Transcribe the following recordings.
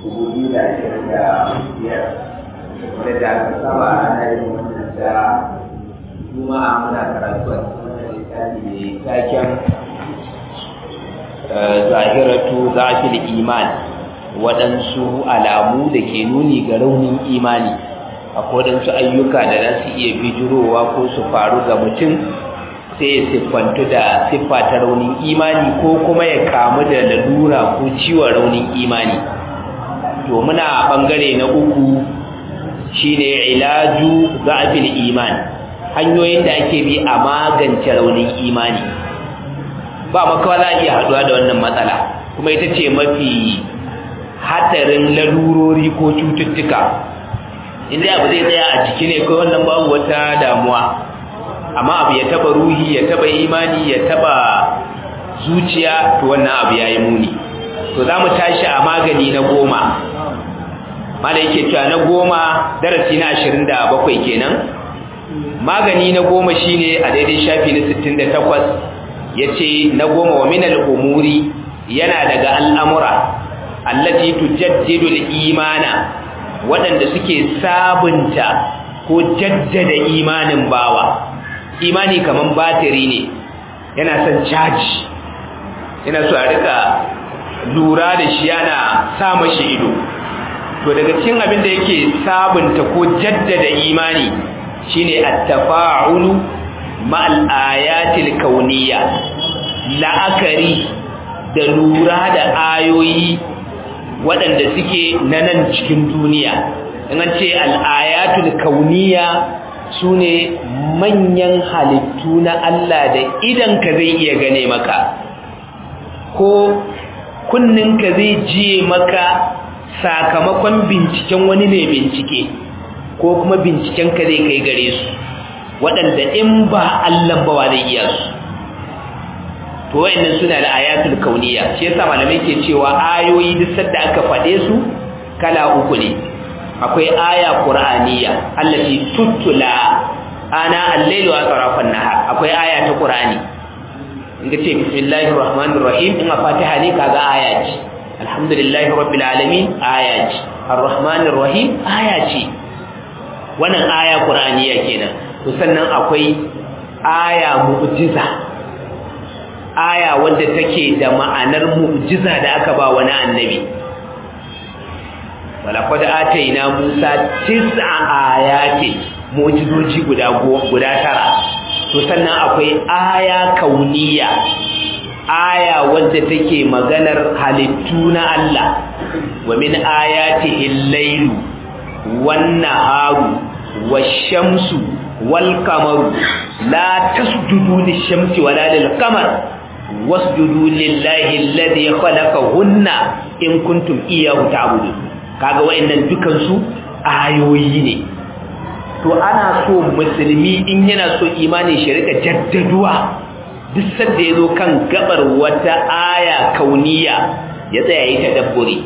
dubu biyu da ashirin da biyar da da aka saba ana yin wannan da juma'a muna karatu a cikin wannan littafi mai taken zahiratu zafil iman waɗansu alamu da ke nuni ga raunin imani akwai waɗansu ayyuka da za su iya bijirowa ko su faru ga mutum sai ya siffantu da siffa ta raunin imani ko kuma ya kamu da lalura ko ciwon raunin imani to muna ɓangare na uku shine ilaju zafil iman hanyoyin da ake bi a magance raunin imani ba makawa za a iya haɗuwa da wannan matsala kuma ita ce mafi hadarin larurori ko cututtuka inda abu zai tsaya a jiki ne ko wannan babu wata damuwa amma abu ya taba ruhi ya taba imani ya taba zuciya to wannan abu ya yi muni to za mu tashi a magani na goma mala yake cewa na goma darasi na ashirin da bakwai kenan magani na goma shine a daidai shafi na sittin da takwas ya ce na goma wa minal umuri yana daga al'amura allati tujaddidu al-imana waɗanda suke sabunta ko jaddada imanin bawa imani kaman batiri ne yana son caji yana so a rika lura da shi yana sa mashi ido to daga cikin abin da yake sabunta ko jaddada imani shine at-tafa'ulu ma'al ayatil kauniyya la'akari da lura da ayoyi waɗanda suke na nan cikin duniya in an ce al'ayatul kauniya su ne manyan halittu na Allah da idanka zai iya gane maka ko kunninka zai jiye maka sakamakon binciken wani mai bincike ko kuma bincikenka zai kai gare su waɗanda in ba Allah ba wa zai iya su to wayannan suna da ayatul kauniya shi yasa malamai ke cewa ayoyi duk sadda aka fade su kala uku ne akwai aya qur'aniya allati tutula ana al-layli wa tarafan nahar akwai aya ta qur'ani inda ce bismillahir rahmanir rahim in fatiha ne kaga aya ce alhamdulillahi rabbil alamin aya ce arrahmanir rahim aya ce wannan aya qur'aniya kenan to sannan akwai aya mu'jiza aya wadda take da ma'anar mu'jiza da aka ba wani annabi walaqad ataina musa tis'a ayati mu'jizoji guda guda tara to sannan akwai aya kauniya aya wadda take maganar halittu na Allah wa min ayatihi al-lailu wan-naharu wash-shamsu wal-qamaru la tasjudu lish-shamsi wala lil-qamar wasjudu lillahi alladhi khalaqahunna in kuntum iyyahu ta'budun kaga wayannan dukan su ayoyi ne to ana so musulmi in yana so imani shi rika jaddaduwa duk sanda yazo kan gabar wata aya kauniya ya tsaya yi tadabburi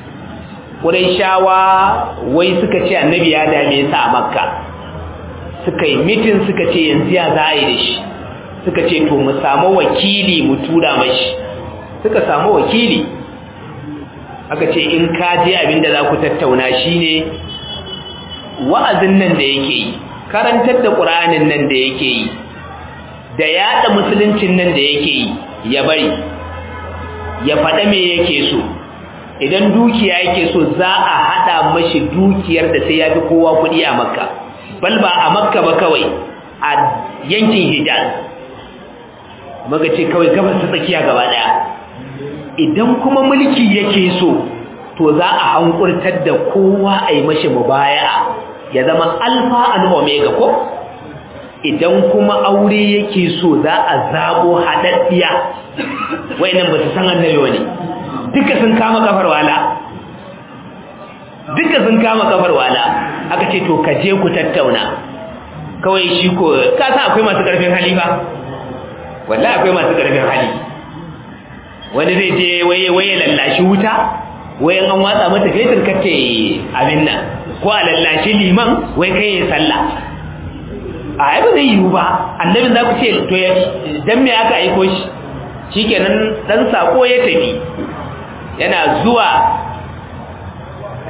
Qurayshawa wai suka ce annabi ya dame sa a Makka suka yi mitin suka ce yanzu ya za a yi da shi suka ce to mu samu wakili mu tura mashi suka samu wakili aka ce in ka je abinda za ku tattauna shine wa'azin nan da yake yi karantar da ƙur'anin nan da yake yi da yaɗa musuluncin nan da yake yi ya bari ya faɗa me yake so idan dukiya yake so za a haɗa mashi dukiyar da sai ya fi kowa kuɗi a makka bal ba a makka ba kawai a yankin hijaz muka ce kawai gabas ta tsakiya gaba daya idan kuma mulki yake so to za a hankurtar da kowa a yi mashi mubaya'a ya zama alfa and omega ko idan kuma aure yake so za a zabo haɗaɗɗiya wayannan ba su san annabi wani duka sun kama kafar wala duka sun kama kafar wala aka ce to ka je ku tattauna kawai shi ko ka san akwai masu ƙarfin hali ba wallahi akwai masu ƙarfin hali wani zai je waye waye lallashi wuta wai an watsa mata fetur kace abin nan ko a lallashi liman wai kai ya sallah a ai ba zai yiwu ba annabin za ku ce to ya dan me aka aiko shi shikenan dan sako ya tafi yana zuwa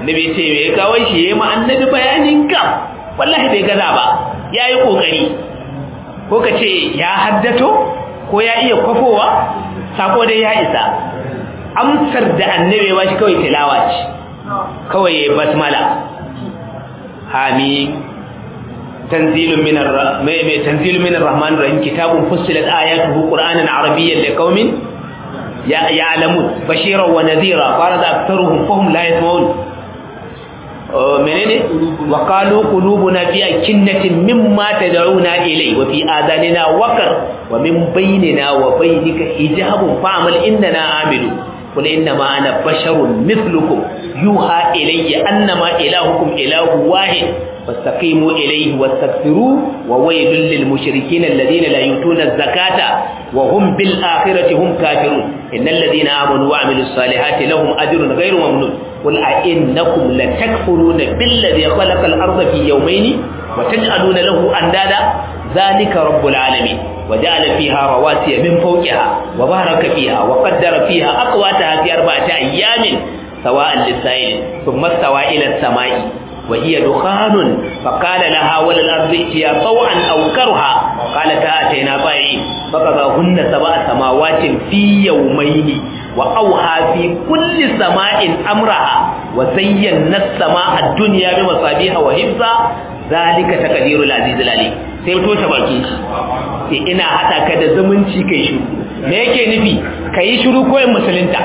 annabi ce me kawo shi yayi ma annabi bayanin ka wallahi bai gaza ba yayi kokari ko ka ce ya haddato ko ya iya kwafowa sako dai ya isa amsar da annabi ba shi kawai tilawa ce kawai basmala hamim tanzilun min ar-rahman tanzilun min ar-rahman rahim kitabun fussilat ayatuhu qur'anan arabiyyan liqaumin ya'lamun bashiran wa nadhira farada aktharuhum fahum la yasma'un menene wa qalu qulubuna fi akinnatin mimma tad'una ilay wa fi adanina waqar wa min bainina wa bainika hijabun fa'mal innana amilu قل إنما أنا بشر مثلكم يوحى إلي أنما إلهكم إله واحد فاستقيموا إليه واستغفروه وويل للمشركين الذين لا يؤتون الزكاة وهم بالآخرة هم كافرون إن الذين آمنوا وعملوا الصالحات لهم أجر غير ممنون قل أئنكم لتكفرون بالذي خلق الأرض في يومين وتجعلون له أندادا ذلك رب العالمين وجعل فيها رواسي من فوقها وبارك فيها وقدر فيها أقواتها في أربعة أيام سواء للسائل ثم استوى إلى السماء وهي دخان فقال لها وللأرض ائتيا طوعا أو كرها قالتا أتينا طائعين فقضاهن سبع سماوات في يومين وأوحى في كل سماء أمرها وزينا السماء الدنيا بمصابيح وحفظا ذلك تقدير العزيز العليم sai to ta baki sai ina hada ka da zumunci kai shiru me yake nufi kai shiru ko in musulunta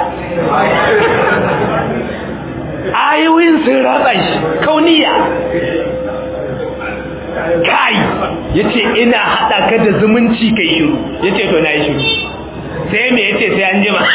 ayoyin sun ratsa shi kauniya kai yace ina hada ka da zumunci kai shiru yace to na yi shiru sai me yace sai an jima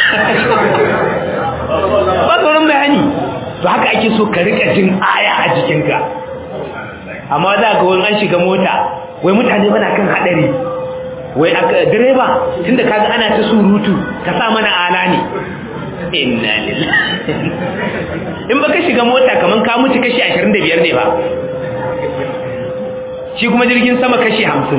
ba tsoron bayani to haka ake so ka rika jin aya a jikinka amma za ga wani an shiga mota wai mutane mana kan hadari wai direba tunda kaga ana ta surutu ka sa mana ala ne inna lillahi in baka shiga mota kaman ka mutu kashi 25 ne ba shi kuma jirgin sama kashi 50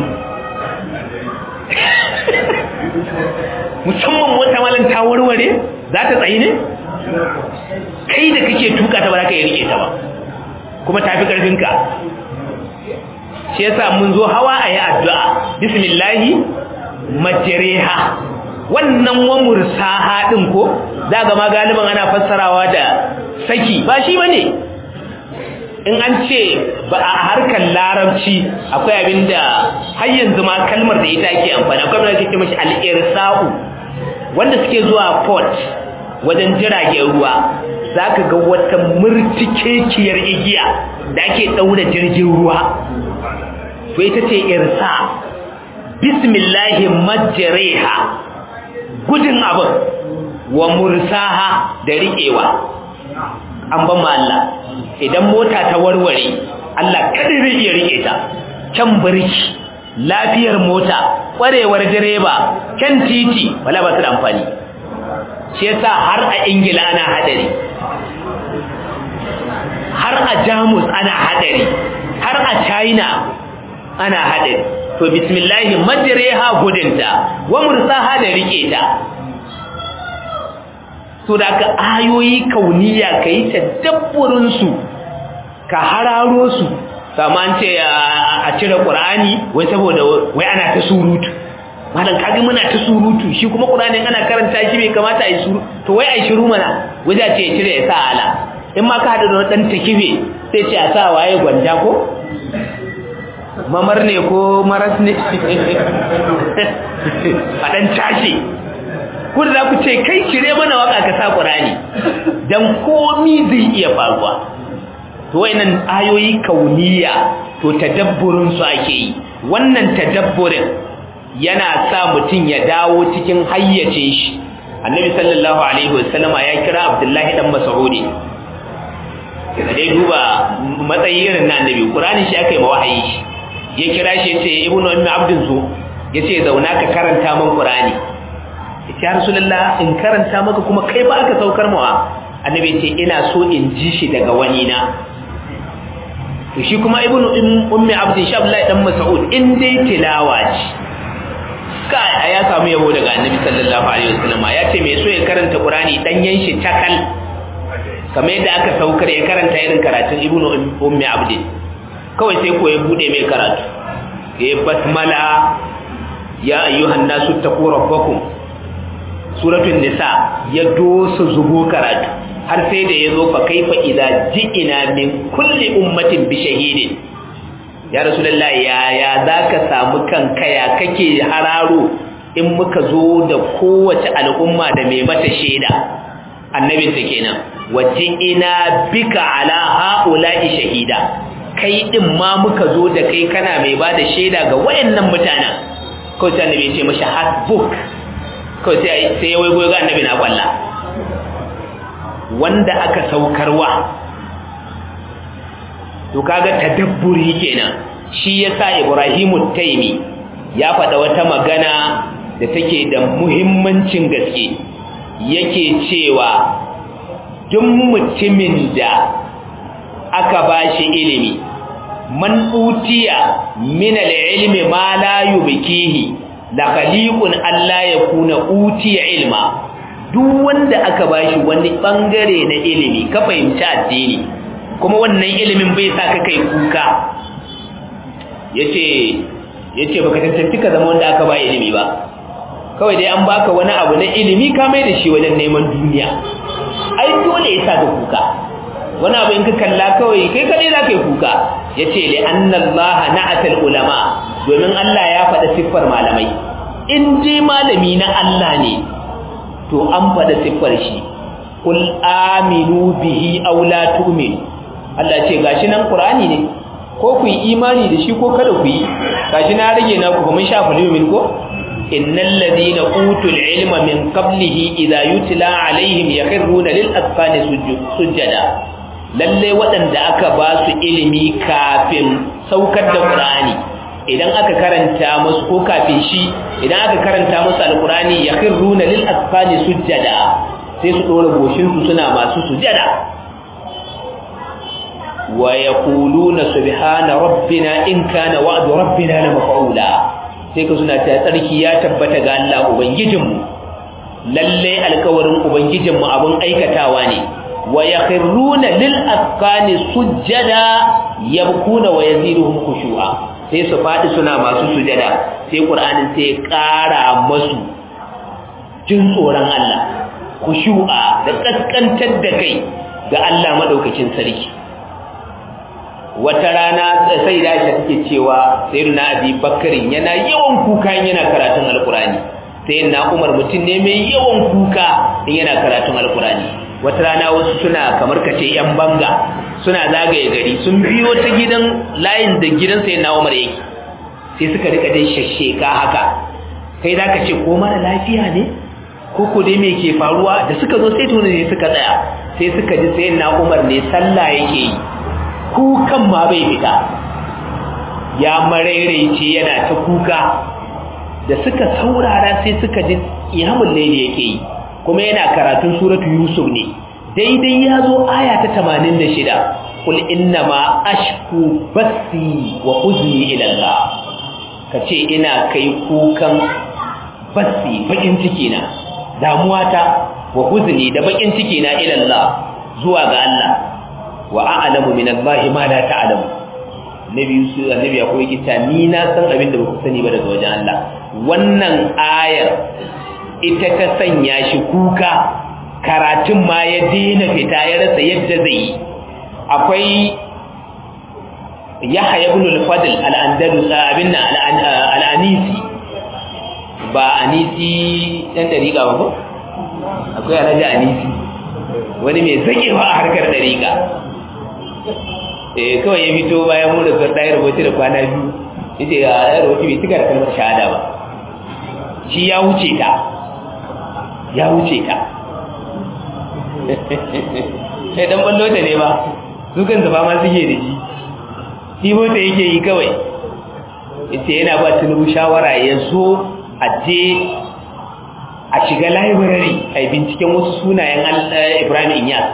musamman mota malan ta warware za ta tsayi ne kai da kake tuka ta ba za ka yi rike ta ba kuma tafi karfinka shi yasa mun zo hawa a yi addu'a bismillahi majriha wannan wa mursaha din ko za ga ma galiban ana fassarawa da saki ba shi bane in an ce ba a harkar larabci akwai abinda har yanzu ma kalmar da ita ake amfani akwai abinda ake ce mashi al-irsa'u wanda suke zuwa port wajen jiragen ruwa zaka ga wata murtikekiyar igiya da ake daura jirgin ruwa to ita ce irsa bismillahi majriha gudun abin wa mursaha da riƙewa an ban ma Allah idan mota ta warware Allah kada zai iya rike ta can birki lafiyar mota kwarewar direba kan titi wala ba su da amfani shi yasa har a ingila ana hadari har a jamus ana hadari har a china ana hadari to bismillahi majriha gudunta wa mursaha da rike ta so da ka ayoyi kauniya kai tadabburin su ka hararo su saman ce a cire qur'ani wai saboda wai ana ta surutu malam kage muna ta surutu shi kuma qur'ani ana karanta shi bai kamata a yi surutu to wai ai shiru mana waje ce cire ya sa ala in ma ka hada da dan takibe sai ce a sa waye gwanja ko mamar ne ko maras ne a ɗan tashi kun za ku ce kai cire mana waka ka sa ƙurani don komi zai iya faruwa to wayannan ayoyi kauniya to tadabburin su ake yi wannan tadabburin yana sa mutum ya dawo cikin hayyace shi annabi sallallahu alaihi wasallama ya kira abdullahi dan mas'udi da dai duba matsayi irin na annabi qur'ani shi aka yi mawahayi shi ya kira shi ya ce ibnu ummi abdin zo ya ce zauna ka karanta min qur'ani ya ce rasulullah in karanta maka kuma kai ba aka saukar mawa annabi ya ce ina so in ji shi daga wani na to shi kuma ibnu ummi abdin shi abdullahi dan mas'ud in dai tilawa ce kai ya samu yabo daga annabi sallallahu alaihi wasallam ya ce me so ya karanta qur'ani danyen shi takal kamar yadda aka saukar ya karanta irin karatun ibnu ummi abdin kawai sai ko ya bude mai karatu ya basmala ya ayyuhan nasu taqu rabbakum suratul nisa ya dosa zubo karatu har sai da yazo fa kaifa idza ji'ina min kulli ummatin bi shahidin ya rasulullahi ya ya zaka samu kanka ya kake hararo in muka zo da kowace al'umma da mai mata shaida annabin ta kenan ina bika ala haula'i shahida kai din ma muka zo da kai kana mai bada shaida ga wayannan mutanen kawai sai annabi ya ce mashi hasbuk kawai sai sai ya waigo ga annabi na kwalla wanda aka saukarwa to kaga tadabburi kenan shi yasa Ibrahimu Taimi ya faɗa wata magana da take da muhimmancin gaske yake cewa duk mutumin da aka bashi ilimi man utiya min al-ilmi ma la yubkihi la khaliqun alla yakuna utiya ilma duk wanda aka bashi wani bangare na ilimi ka fahimci addini kuma wannan ilimin bai sa ka kai kuka yace yace baka tantance ka zama wanda aka ba ilimi ba kawai dai an baka wani abu na ilimi ka mai da shi wajen neman duniya ai dole ya sa ka kuka wani abu in ka kalla kawai kai kadai za ka yi kuka ya ce li annallaha na'atal ulama domin Allah ya faɗa siffar malamai in je malami na Allah ne to an faɗa siffar shi kul aminu bihi aw la tu'minu Allah ce gashi nan Qur'ani ne ko ku yi imani da shi ko kada ku yi gashi na rage na ku mun shafa limin ko innal ladina utul ilma min qablihi idha yutla alaihim yakhruna lil azqani sujada lalle waɗanda aka ba su ilimi kafin saukar da Qur'ani idan aka karanta musu ko kafin shi idan aka karanta musu alqur'ani yakhruna lil azqani sujada sai su dora goshin su suna masu sujada wa yaquluna subhana rabbina in kana wa'du rabbina la maf'ula sai ka suna ta tsarki ya tabbata ga Allah ubangijinmu lalle alƙawarin ubangijinmu abun aikatawa ne wa yakhruna lil afkani sujjada yabkuna wa yaziduhum khushu'a sai su fadi suna masu sujada sai qur'anin sai ƙara masu jin tsoron Allah khushu'a da kaskantar da kai ga Allah madaukakin sarki wata rana sai da shi take cewa sayyidina abi bakarin yana yawan kuka yana karatun alqurani sayyidina umar mutum ne mai yawan kuka in yana karatun alqurani wata rana wasu suna kamar kace yan banga suna zagaye gari sun biyo ta gidan layin da gidan sayyidina umar yake sai suka rika dai shashsheka haka kai zaka ce ko mara lafiya ne ko ko dai me ke faruwa da suka zo sai tuni ne suka tsaya sai suka ji sayyidina umar ne sallah yake yi kukan ma bai fita ya marairaice yana ta kuka da suka saurara sai suka ji iyamun laili yake yi kuma yana karatun suratu yusuf ne daidai ya zo aya ta 86 kul inna ma ashku basi wa huzni ila Allah kace ina kai kukan basi bakin ciki na damuwata wa huzni da bakin ciki na ila Allah zuwa ga Allah wa a'lamu min Allah ma la ta'lamu nabi su annabi ya koyi kita ni na san abin da baku sani ba daga wajen Allah wannan ayar ita ta sanya shi kuka karatun ma ya daina fita ya rasa yadda zai yi akwai Yahya ibn al-Fadl al-Andalus abin al-Anisi ba Anisi dan dariƙa ba ko akwai Alhaji Anisi wani mai zakewa a harkar dariƙa eh kawai ya fito bayan mun da ɗaya rubuce da kwana biyu yace ya ɗaya rubuce bai cika da kalmar shahada ba shi ya wuce ta ya wuce ta sai dan ballo ta ne ba su kan zaba ma suke da shi shi mota yake yi kawai yace yana ba tunubu shawara ya zo a je a shiga library a binciken wasu sunayen Ibrahim Inyas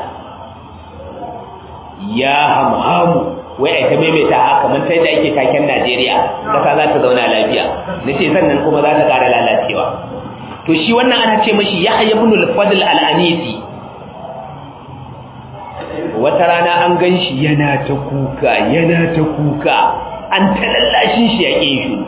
ya hamhamu wai ai ta maimaita haka man sai da ake taken Najeriya kasa za ta zauna lafiya nace sannan kuma za ta ƙara lalacewa to shi wannan ana ce mashi Yahya ibn al-Fadl al-Anisi wata rana an gan shi yana ta kuka yana ta kuka an talallashin shi ya ƙin shi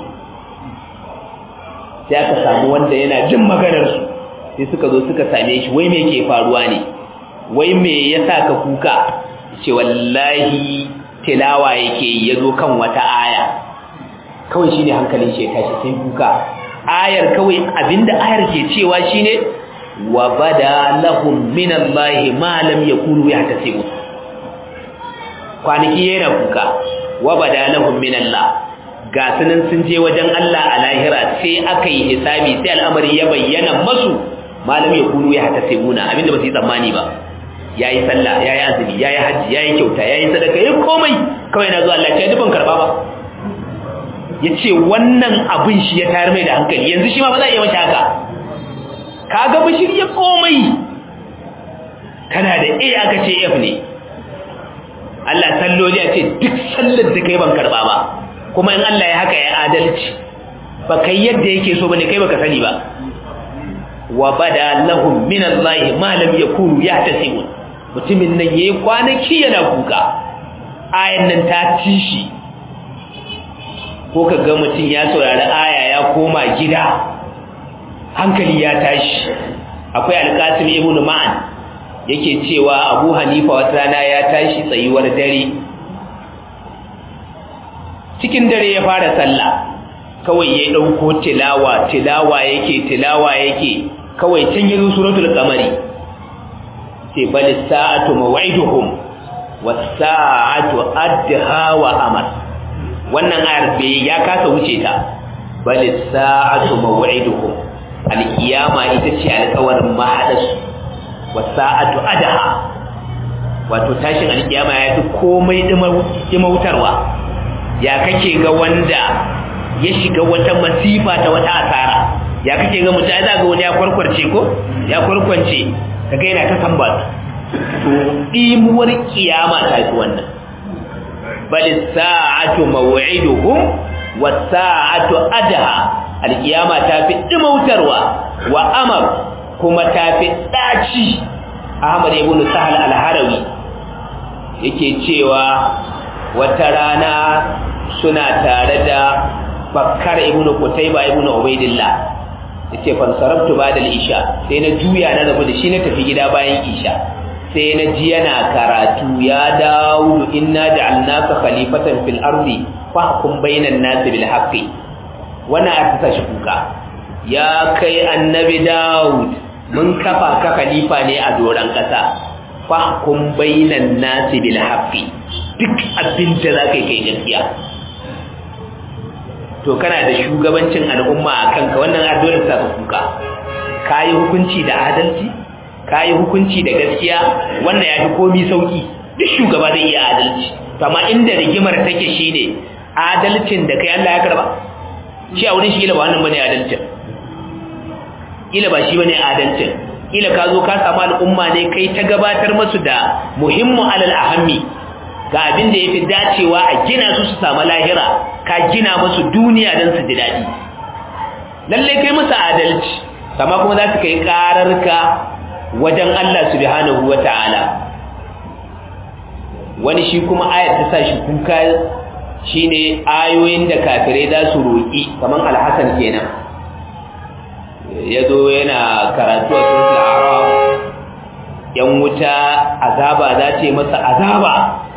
sai aka samu wanda yana jin maganarsu sai suka zo suka same shi wai me ke faruwa ne wai me ya sa ka kuka ce wallahi tilawa yake ya zo kan wata aya kawai shi ne hankalin shi ya tashi sai kuka ayar kawai abinda ayar ke cewa shi ne wa bada lahum minallahi ma lam yakunu yahtasibu kwanaki yana kuka wa bada lahum minallah ga sunan sun je wajen Allah a lahira sai aka yi hisabi sai al'amari ya bayyana masu malam ya kunu ya hata sebuna abinda ba su yi tsammani ba yayi sallah yayi azumi yayi haji yayi kyauta yayi sadaka yayi komai kawai na zuwa Allah ya dubin karba ba yace wannan abin shi ya tayar mai da hankali yanzu shi ma ba za a yi masa haka kaga bashir ya komai kana da A aka ce F ne Allah salloli ya ce duk sallar da kai ban karba ba kuma in Allah ya haka ya adalci ba kai yadda yake so bane kai baka sani ba wa bada lahum min Allah ma lam yakunu yahtasibun mutumin nan yayi kwanaki yana kuka ayan nan ta tishi ko kaga mutum ya saurari aya ya koma gida hankali ya tashi akwai alqasim ibn ma'an yake cewa abu hanifa wata rana ya tashi tsayuwar dare cikin dare ya fara sallah kawai ya dauko tilawa tilawa yake tilawa yake kawai can yi suratul qamari sai bal sa'atu maw'iduhum was sa'atu adha wa amar wannan ayar bai ya kasa wuce ta bal sa'atu maw'iduhum alkiyama ita ce alƙawarin mahadas was sa'atu adha wato tashin alkiyama ya fi komai dimautarwa ya kake ga wanda ya shiga wata masifa ta wata asara ya kake ga mutum ai za ga wani ya kwarkwarce ko ya kwarkwance kaga yana ta samba to imuwar kiyama ta fi wannan bal sa'atu maw'iduhum was sa'atu adha alkiyama ta fi dimautarwa wa amar kuma ta fi daci Ahmad ibn Sahal al-Harawi yake cewa wata rana suna tare da Bakkar ibn Qutayba ibn Ubaydillah yace fa sarabtu ba'da al-isha sai na juya na rabu da shi na tafi gida bayan isha sai na ji yana karatu ya Dawud inna ja'alnaka khalifatan fil ardi fahkum bainan nasi bil haqqi wannan a ta shi kuka ya kai annabi Dawud mun kafa ka khalifa ne a doran kasa fahkum bainan nasi bil haqqi duk abin da zaka kai gaskiya to kana da shugabancin al'umma a kanka wannan addu'ar ta kuka kayi hukunci da adalci kayi hukunci da gaskiya wannan yafi komai sauki duk shugaba zai iya adalci to amma inda rigimar take shine adalcin da kai Allah ya karba shi a wurin shi ila ba wannan bane adalcin ila ba shi bane adalcin ila ka zo ka samu al'umma ne kai ta gabatar musu da muhimmu alal ahammi ga abin da ya fi dacewa a gina su su samu lahira ka gina musu duniya don su ji daɗi lallai kai musu adalci kama kuma za su kai ƙararka wajen Allah subhanahu wa ta'ala wani shi kuma ayat ta sa shi kuka shi ne ayoyin da kafirai za su roƙi kamar alhassan kenan ya zo yana karatu a sun yan wuta azaba za ce masa azaba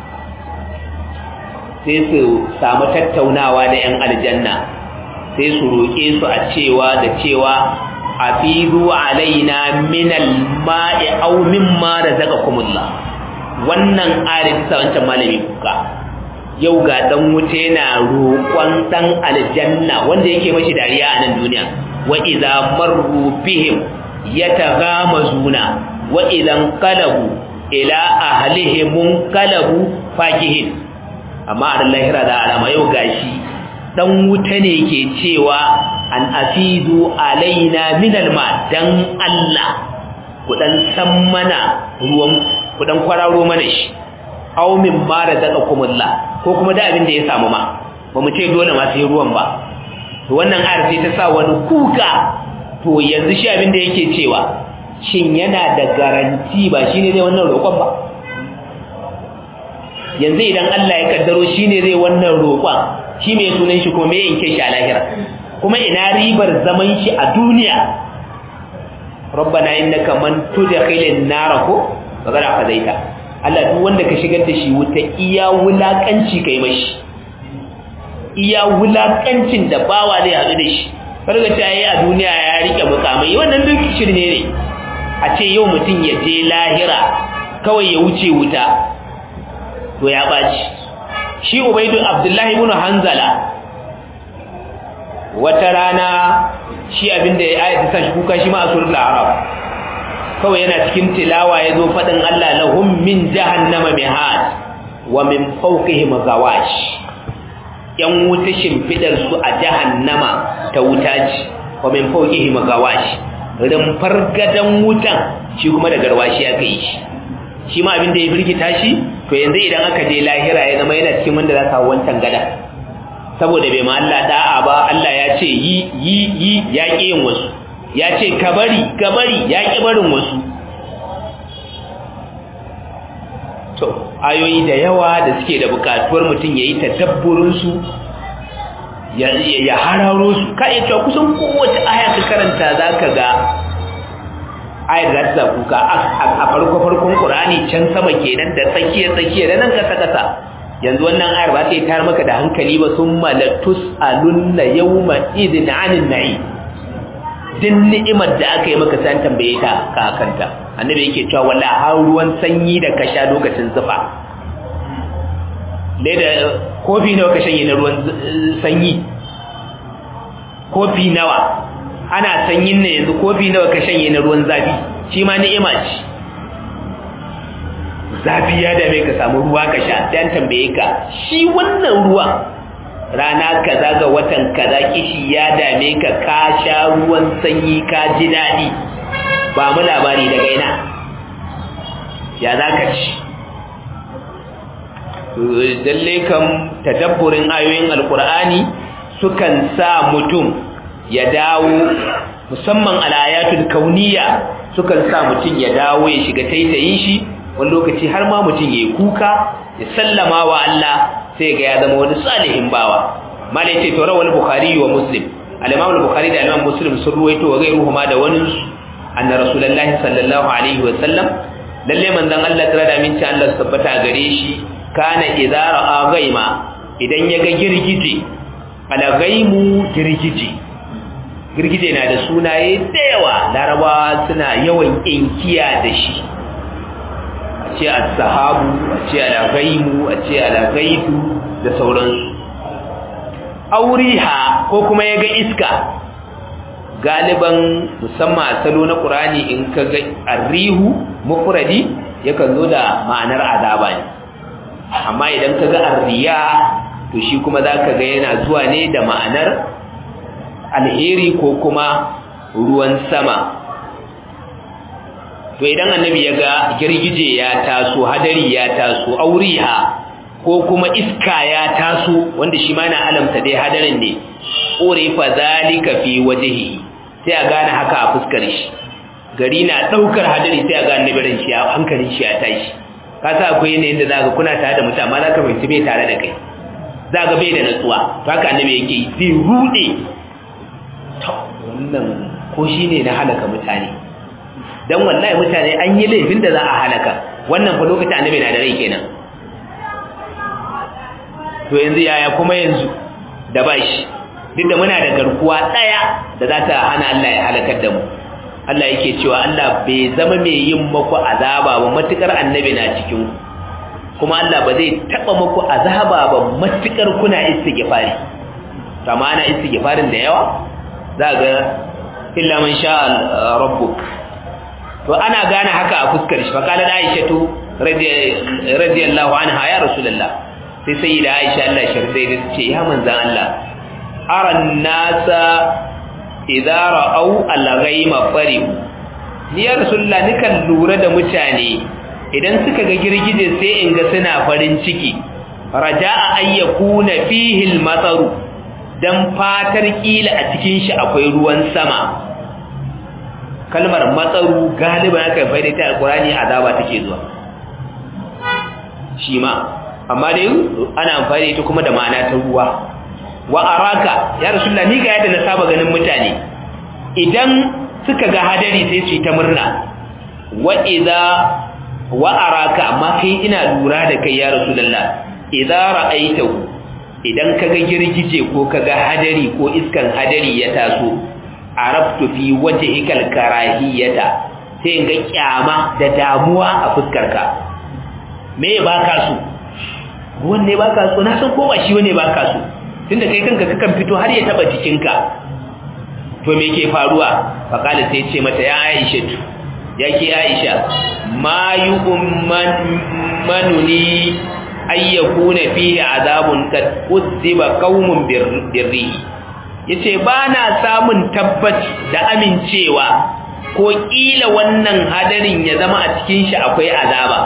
sai su samu tattaunawa da 'yan aljanna sai su roƙe su a cewa da cewa a fizu alaina minal ma'i au mimma da zaka kumulla wannan ayar bisa wancan malami kuka yau ga dan wuta yana roƙon dan aljanna wanda yake mashi dariya a nan duniya wa idza marru bihim yataghamazuna wa idan qalabu ila ahlihim qalabu fakihin amma a lahira da alama yau gashi dan wuta ne ke cewa an afidu alaina minal ma dan Allah ku dan san mana ruwan ku dan kwararo mana shi aw min ma razaqakumullah ko kuma da abin da ya samu ma ba mu ce dole ma sai ruwan ba to wannan ayar sai ta sa wani kuka to yanzu shi abin da yake cewa shin yana da garanti ba shine zai wannan roƙon ba yanzu idan Allah ya kaddaro shine zai wannan roƙon shi mai sunan shi kuma me yanke shi a lahira kuma ina ribar zaman shi a duniya rabbana innaka man tudkhilin nar ko faqad akhzaita Allah duk wanda ka shigar da shi wuta iya wulakanci kai mashi iya wulakancin da bawa zai hadu da shi farga ta yi a duniya ya rike mukamai wannan duk shirme ne a ce yau mutum ya je lahira kawai ya wuce wuta to ya baci shi ubaidu abdullahi ibn hanzala wata rana shi abinda ya ayata sa shi kuka shi ma a suratul arab kawai yana cikin tilawa yazo fadin Allah lahum min jahannama mihad wa min fawqihim gawash yan wuta shimfidar su a jahannama ta wuta ce wa min fawqihim gawash rumfar gadan wutan shi kuma da garwashi aka yi shi shi ma abinda ya firgita shi to yanzu idan aka je lahira ya zama yana cikin wanda za ka wancan gada saboda bai ma Allah da'a ba Allah ya ce yi yi yi ya ƙi yin wasu ya ce ka bari ka bari ya ƙi barin wasu to ayoyi da yawa da suke da bukatuwar mutum ya yi tadabburinsu ya hararo su ka iya cewa kusan kowace aya ka karanta za ka ga ayar za ta kuka a farko-farkon ƙurani can sama kenan da tsakiya-tsakiya da nan kasa-kasa yanzu wannan ayar ba ta yi tar maka da hankali ba sun malatus alunna yawma idin anin na'i din ni'imar da aka yi maka san tambaye ta ka kanta annabi yake cewa walla har ruwan sanyi da ka sha lokacin zufa leda kofi nawa ka shanye na ruwan sanyi kofi nawa ana sanyin ne yanzu kofi nawa ka shanye na ruwan zafi shi ma ni'ima ce zafi ya dame ka samu ruwa ka sha dan tambaye ka shi wannan ruwa rana kaza ga watan kaza kishi ya dame ka ka sha ruwan sanyi ka ji daɗi ba mu labari daga ina ya za ka ci dalle kan tadabburin ayoyin alkur'ani sukan sa mutum ya dawo musamman al'ayatul kauniya sukan sa mutum ya dawo ya shiga taitayin shi wani lokaci har ma mutum ya yi kuka ya sallama wa Allah sai ga ya zama wani salihin bawa malai ce tora wani bukhari wa muslim al-imam al-bukhari da al-imam muslim sun ruwaito wa gairuhu ma da wani anna rasulullahi sallallahu alaihi wa sallam lalle manzon Allah tare da minci Allah su tabbata gare shi kana idza ra'a gaima idan ya ga girgije ala gaimu girgije girgije na da sunaye da yawa larabawa suna yawan inkiya da shi a ce al-sahabu a ce al-gaimu a ce al-gaitu da sauransu auriha ko kuma ya ga iska galiban musamman a salo na ƙurani in ka ga arrihu mufradi yakan zo da ma'anar azaba ne amma idan ka ga arriya to shi kuma za ka ga yana zuwa ne da ma'anar alheri ko kuma ruwan sama to idan annabi ya ga girgije ya taso hadari ya taso auriha ko kuma iska ya taso wanda shi ma na alamta dai hadarin ne urifa zalika fi wajhihi sai a gane haka a fuskar shi gari na daukar hadari sai a ga annabi ran shi hankalin shi ya tashi ka sa akwai yanayin da zaka kuna tare da mutum amma zaka fahimci bai tare da kai zaka bai da natsuwa to haka annabi yake zai rude to wannan ko shine na halaka mutane dan wallahi mutane an yi laifin da za a halaka wannan fa lokacin annabi na da rai kenan to yanzu yaya kuma yanzu da bashi duk da muna da garkuwa daya da za ta hana Allah ya halakar da mu Allah yake cewa Allah bai zama mai yin maku azaba ba matukar annabi na cikin kuma Allah ba zai taba maku azaba ba matukar kuna istighfari to amma ana istighfarin da yawa za ga illa man sha rabbuk to ana gane haka a fuskar shi fa kala Aisha to radiyallahu anha ya rasulullah sai sai da Aisha Allah sharzai da ce ya manzan Allah aran nasa idza ra'au al-ghayma farihu ni ya rasulullah nikan lura da mutane idan suka ga girgije sai in ga suna farin ciki raja'a ayyakuna fihi al-mataru dan fatar kila a cikin shi akwai ruwan sama kalmar matsaru galiban aka faida ta alqurani azaba take zuwa shi ma amma dai ana amfani ita kuma da ma'ana ta ruwa wa araka ya rasulullah ni ga yadda na saba ganin mutane idan suka ga hadari sai su yi ta murna wa idza wa araka amma kai ina lura da kai ya rasulullah idza ra'aitahu idan kaga girgije ko kaga hadari ko iskan hadari ya taso arabtu fi wajhikal karahiyata sai in ga kyama da damuwa a fuskarka me baka so ruwan ne baka so na san ko ba shi wane baka so tunda kai kanka kakan fito har ya taba jikinka to me ke faruwa faqala sai ce mata ya Aisha yake Aisha ma yu'man manuni ayyakuna fihi azabun kad uziba qaumun birri yace ba na samun tabbaci da amincewa ko kila wannan hadarin ya zama a cikin shi akwai azaba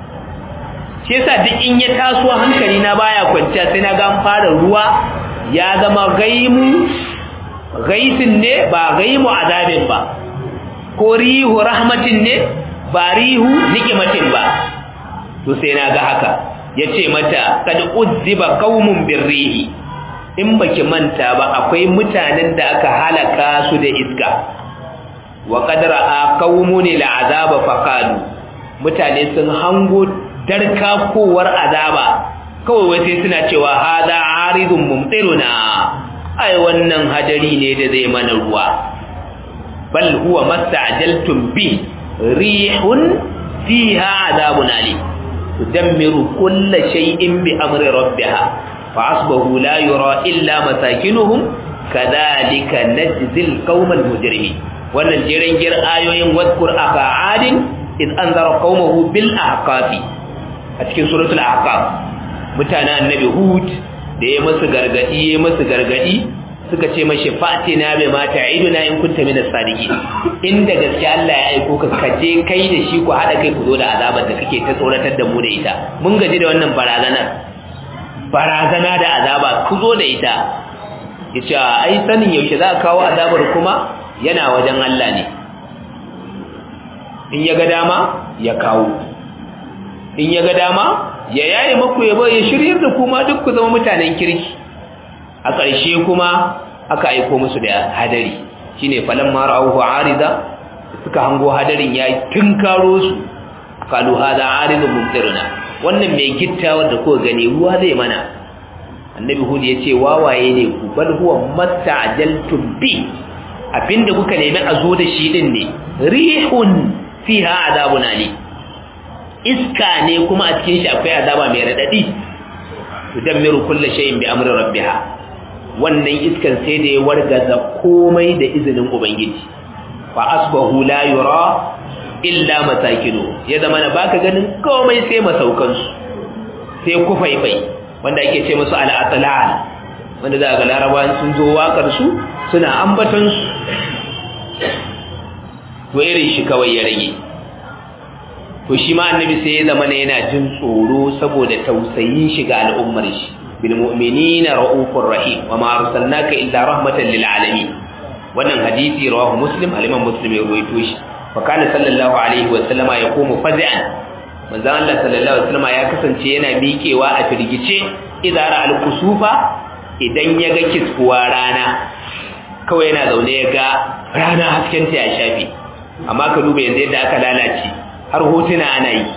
shi yasa duk in ya taso hankali na baya kwanciya sai na ga an fara ruwa ya zama gaimu gaisin ne ba gaimu azabin ba ko rihu rahmatin ne ba rihu nikimatin ba to sai na ga haka yace mata kad uzziba qaumun birrihi in baki manta ba akwai mutanen da aka halaka su da iska wa qad ra'a qaumun al'azaba faqalu mutane sun hango darka kowar azaba kawai wai sai suna cewa hada aridun mumtiruna ai wannan hadari ne da zai mana ruwa bal huwa mastajaltum bi rihun fiha azabun alim tudammiru kull shay'in bi amri rabbiha fa asbahu la yura illa masakinuhum kadhalika najzil qaumal mujrimin wannan jiran gir ayoyin wadkur aka adin iz anzara qaumahu bil ahqafi a cikin suratul ahqaf mutanen annabi hud da ya masu gargadi ya masu gargadi suka ce mashi fatina bai mata iduna in kunta min as-sadiqin inda gaske Allah ya aiko ka kaje kai da shi ku hada kai ku zo da azabar da kake ta tsoratar da mu da ita mun gaji da wannan barazanar barazana da azaba ku zo da ita yace ai sanin yaushe za ka kawo azabar kuma yana wajen Allah ne in ya ga dama ya kawo in ya ga dama ya yaye maku ya bai ya shiryar da kuma duk ku zama mutanen kirki a ƙarshe kuma aka aiko musu da hadari shine falan ma ra'uhu arida suka hango hadarin ya tunkaro su qalu hada aridun mumtiruna wannan mai gittawar da kuka gani ruwa zai mana annabi hud ya ce wawaye ne ku bal huwa masta'jaltum bi abinda kuka nemi a zo da shi din ne rihun fiha azabun alim iska ne kuma a cikin shi akwai azaba mai radadi tudammiru kulli shay'in bi amri rabbiha wannan iskan sai da ya wargaza komai da izinin ubangiji fa asbahu la yura illa masakinu ya zama na baka ganin komai sai masaukan su sai kufaifai wanda ake ce musu al-atlal wanda za ga larabawan sun zo wakar su suna ambaton su to irin shi kawai ya rage to shi ma annabi sai ya zama yana jin tsoro saboda tausayin shi ga al'ummar shi bil mu'minina raufur rahim wa ma arsalnaka illa rahmatan lil alamin wannan hadisi rawahu muslim al-imam muslim ya ruwaito shi fa kana sallallahu alaihi wa sallama yaqumu faz'an manzon Allah sallallahu alaihi wa sallama ya kasance yana miƙewa a firgice idara al-kusufa idan ya ga kiskuwa rana kawai yana zaune ya ga rana hasken ta ya shafe amma ka duba yanzu yadda aka lalace har hotuna ana yi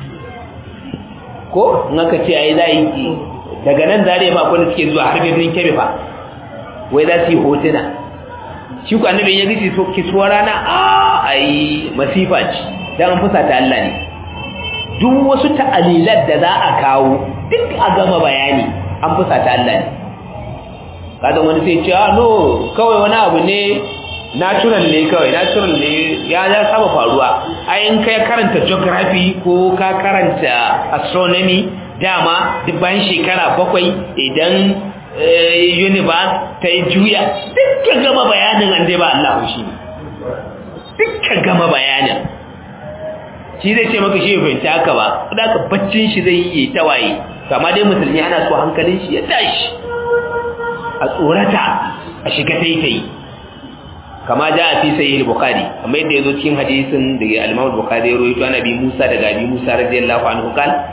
ko in aka ce ai za yi daga nan zare ma kwanda suke zuwa har birnin kebe fa wai za su yi hotuna shi ku annabi ya gici so kisuwa rana a ai masifa ce dan an fusa ta Allah ne duk wasu ta'alilat da za a kawo duk a gama bayani an fusa ta Allah ne kadan wani sai ce ah no kawai wani abu ne natural ne kawai natural ne ya ya saba faruwa ai in kai karanta geography ko ka karanta astronomy dama duk bayan shekara bakwai idan universe ta yi juya dukkan gama bayanin an dai ba Allah shi ne dukkan gama bayanin shi zai ce maka shi ya fahimta haka ba da ka baccin shi zai yi tawaye kama dai musulmi ana so hankalin shi ya tashi a tsorata a shiga taitayi kama ja a fi sayi al-bukhari amma yadda yazo cikin hadisin da al-imam al-bukhari ya rawaito an abi musa daga abi musa radiyallahu anhu kal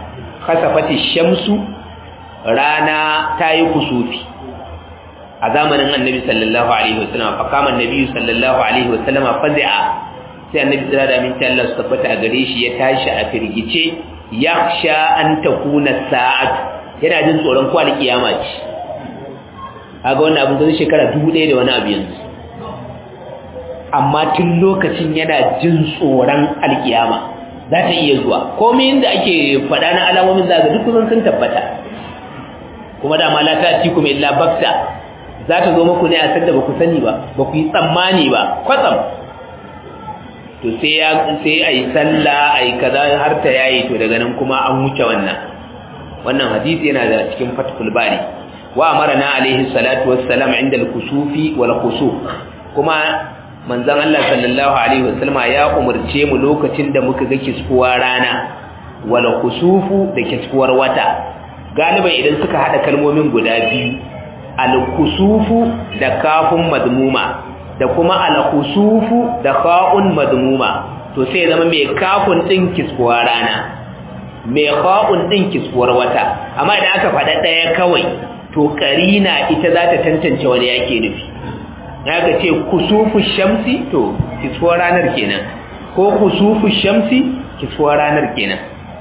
khasafati shamsu rana ta yi kusufi a zamanin annabi sallallahu alaihi wasallam fa kama annabi sallallahu alaihi wasallam fazi'a sai annabi tsira da minta Allah su tabbata a gare shi ya tashi a firgice yakhsha an takuna sa'atu yana jin tsoron ko alkiyama ce kaga wannan abin da shekara 1000 da wani abu yanzu amma tun lokacin yana jin tsoron alkiyama za ta iya zuwa komai inda ake faɗa na alamomin zaga duk kusan sun tabbata kuma dama la ta ci kuma illa bakta za ta zo muku ne a sanda ba ku sani ba ba ku yi tsammani ba kwatsam to sai ya sai ayi sallah ayi kaza har ta yayi to daga nan kuma an wuce wannan wannan hadisi yana da cikin fathul bari wa amarna alaihi salatu wassalam inda al-kusufi wal khusuf kuma manzon Allah sallallahu alaihi wasallama ya umurce mu lokacin da muka ga kiskuwa rana wal khusufu da kiskuwar wata galiban idan suka hada kalmomin guda biyu al khusufu da kafun madmuma da kuma al khusufu da kha'un madmuma to sai zama mai kafun din kiskuwa rana mai kha'un din kiskuwar wata amma idan aka faɗa ɗaya kawai to karina ita za ta tantance wani yake nufi ya ga ce kusufu shamsi to kisfuwar ranar kenan ko kusufu shamsi kisfuwar ranar kenan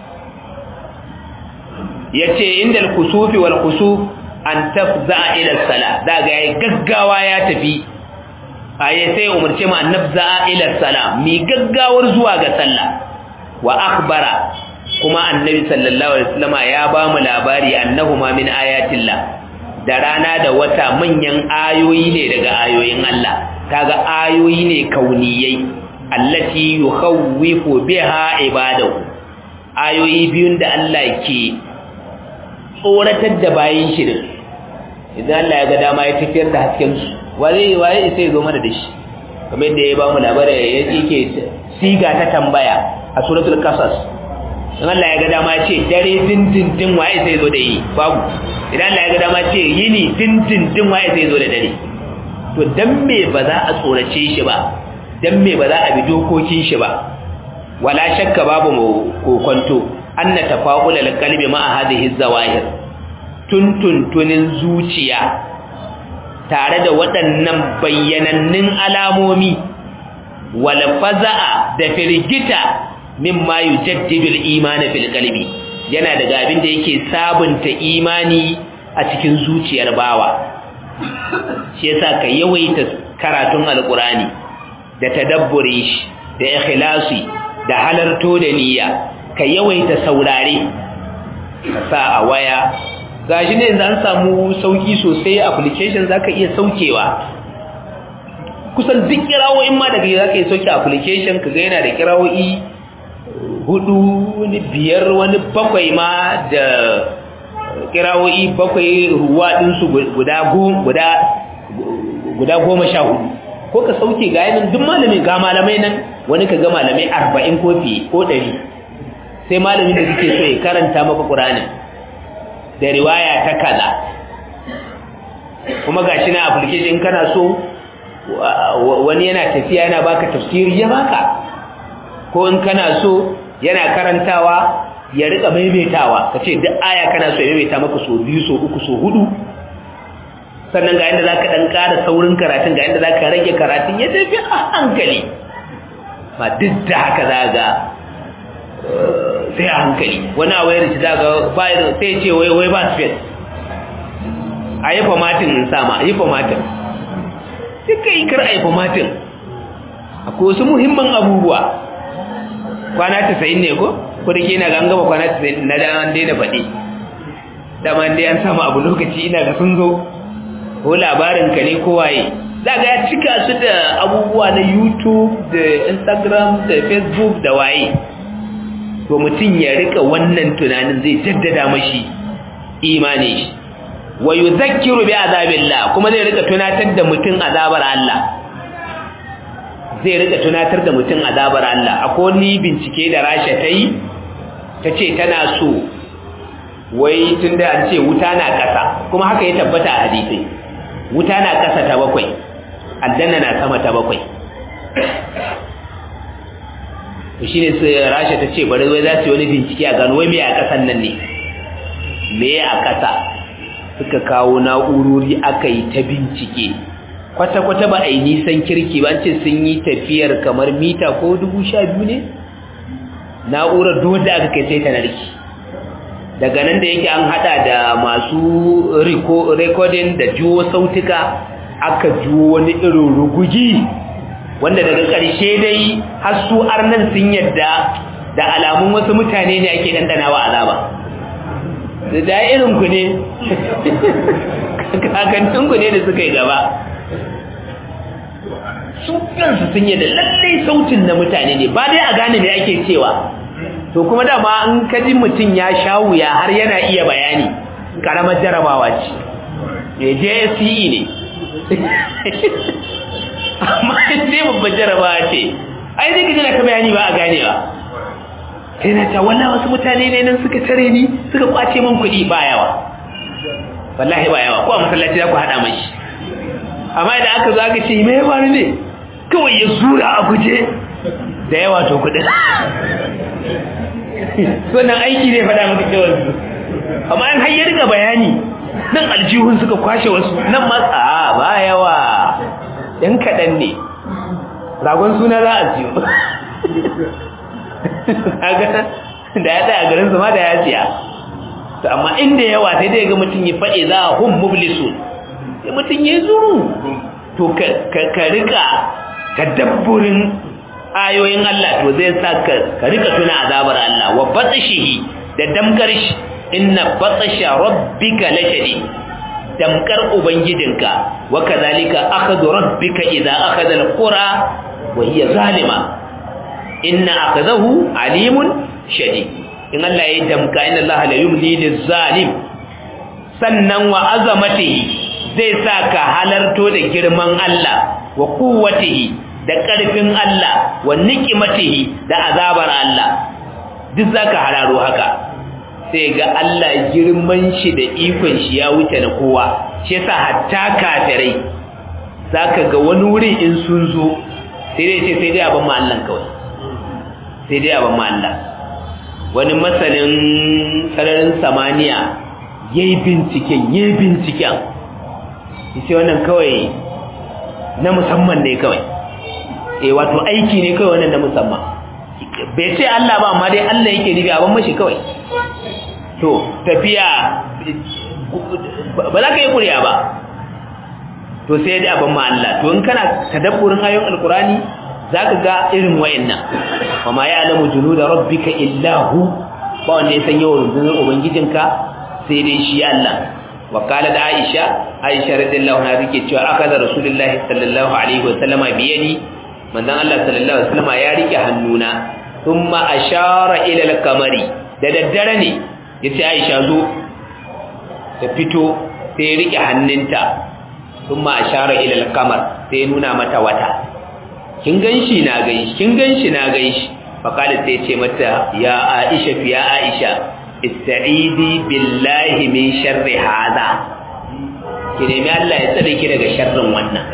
ya ce inda kusufi wal kusuf an tafza ila sala da ga yayi gaggawa ya tafi ayi sai umarce mu annabza ila sala mi gaggawar zuwa ga sallah wa akhbara kuma annabi sallallahu alaihi wasallama ya ba mu labari annahuma min ayatillah da rana da wata manyan ayoyi ne daga ayoyin Allah kaga ayoyi ne kauniyai allati yukhawwifu biha ibadahu ayoyi biyun da Allah ke tsoratar da bayin shi din idan Allah ya ga dama ya tafiyar da hasken su waye waye sai zo mana da shi kamar yadda ya ba mu labarin yake siga ta tambaya a suratul qasas in Allah ya ga dama ce dare dindindin waye sai zo da yi babu idan Allah ya ga dama ce yini dindindin waye sai zo da dare to dan me ba za a tsorace shi ba dan me ba za a bi dokokin shi ba wala shakka babu mu kokonto anna tafaqul alqalbi ma hadhihi zawahir tuntuntunin zuciya tare da waɗannan bayyanannun alamomi wal faza'a da firgita mimma yujaddidu al-iman fil qalbi yana daga abin da yake sabunta imani a cikin zuciyar bawa shi yasa ka yawaita karatun alqurani da tadabburi shi da ikhlasi da halarto da niyya ka yawaita saurare ka sa a waya gashi ne zan samu sauki sosai application zaka iya saukewa kusan duk kirawoyin ma daga zaka iya sauke application kaga yana da kirawoyi hudu wani biyar wani bakwai ma da kirawoyi bakwai ruwa ɗinsu guda guda guda goma sha hudu ko ka sauke ga yanin duk malami ga malamai nan wani ka ga malamai arba'in ko fiye ko ɗari sai malamin da suke so ya karanta maka ƙuranin da riwaya ta kaza kuma ga shi na application kana so wani yana tafiya yana baka tafsiri ya baka ko in kana so yana karantawa ya rika maimaitawa kace duk aya kana so ya maimaita maka so biyu so uku so hudu sannan ga yadda zaka dan ƙara saurin karatun ga yadda zaka rage karatun ya tafi a hankali ba duk da haka zaga sai a hankali wani a wayar shi zaga ba sai ce wai wai ba space a yi formatin in sama a yi formatin duka yi kar a yi formatin akwai wasu muhimman abubuwa kwana tasa'in ne ko ko da ke na ga an gaba kwana tasa'in na da an daina faɗi dama dai an samu abu lokaci ina ga sun zo ko labarin ka ne ko waye za ga ya cika su da abubuwa na youtube da instagram da facebook da waye to mutum ya rika wannan tunanin zai jaddada mashi imani shi wa yuzakkiru bi azabillah kuma zai rika tunatar da mutum azabar Allah zai rika tunatar da mutum azabar Allah akwai wani bincike da Rasha ta yi ta ce tana so wai tunda an ce wuta na ƙasa kuma haka ya tabbata a hadisai wuta na ƙasa ta bakwai aljanna na sama ta bakwai to shine sai Rasha ta ce bari wai za su yi wani bincike a gano wai me a ƙasan nan ne me a ƙasa suka kawo na'urori aka yi ta bincike kwata-kwata ba a yi nisan kirki ba ce sun yi tafiyar kamar mita ko dubu sha biyu ne na'urar duk da aka kai sai ta narki daga nan da yake an hada da masu recording da juwo sautuka aka juwo wani irin rugugi wanda daga ƙarshe dai har su arnan sun yadda da alamun wasu mutane ne ake dandanawa azaba da irin ku ne kakannin ku ne da suka yi gaba su kansu sun yadda lallai sautin na mutane ne ba dai a gane me ake cewa to kuma dama an kaji mutum ya sha wuya har yana iya bayani karamar jarabawa ce ya JSCE ne amma sai babbar jarabawa ce ai zai kaji na ka bayani ba a ganewa sai na ta wannan wasu mutane ne nan suka tare ni suka kwace min kuɗi ba yawa wallahi ba yawa ko a masallaci za ku haɗa mashi amma idan aka zo aka ce me ya faru ne kawai ya zura a guje da yawa to kuɗin wannan aiki ne faɗa maka cewa su amma an hayyar ga bayani nan aljihun suka kwashe wasu nan matsa ba yawa ɗan kaɗan ne ragon suna za a ciyo da ya tsaya garin zama da ya siya amma inda yawa sai dai ga mutum ya faɗe za a hun mublisun sai mutum ya zuru to ka rika tadabburin ayoyin Allah to zai sa ka rika tuna azabar Allah wa batshihi da damkar shi inna batsha rabbika lashadi damkar ubangijinka wa kadhalika akhadhu rabbika idza akhadha alqura wa hiya zalima inna akhadahu alimun shadid in Allah ya damka inna Allah la yumli lizalim sannan wa azamatihi zai sa ka halarto da girman Allah wa quwwatihi da ƙarfin Allah wa nikimatihi da azabar Allah duk zaka hararo haka sai ga Allah girman shi da ikon shi ya wuce na kowa shi yasa hatta kafirai zaka ga wani wuri in sun zo sai dai ce sai dai abin ma Allah kawai sai dai abin ma Allah wani masanin sararin samaniya yayi binciken yayi binciken sai wannan kawai na musamman ne kawai eh wato aiki ne kawai wannan na musamman bai ce Allah ba amma dai Allah yake nufi abin mashi kawai to tafiya ba za ka yi kuriya ba to sai dai abin ma Allah to in kana tadabburin ayoyin alkurani zaka ga irin wayannan wa ma ya'lamu junuda rabbika illa hu ba wanda ya san yawan rundunar ubangijinka sai dai shi Allah wa qalat aisha aisha radiyallahu anha take cewa akaza rasulullahi sallallahu alaihi wa sallama biyadi manzon Allah sallallahu alaihi wasallam ya rike hannuna thumma ashara ila al-qamari da daddare ne yace Aisha zo ta fito sai ya rike hannunta thumma ashara ila al-qamar sai ya nuna mata wata kin ganshi na ganshi kin ganshi na ganshi faqala sai ce mata ya Aisha fi ya Aisha ista'idi billahi min sharri hada ki nemi Allah ya tsare ki daga sharrin wannan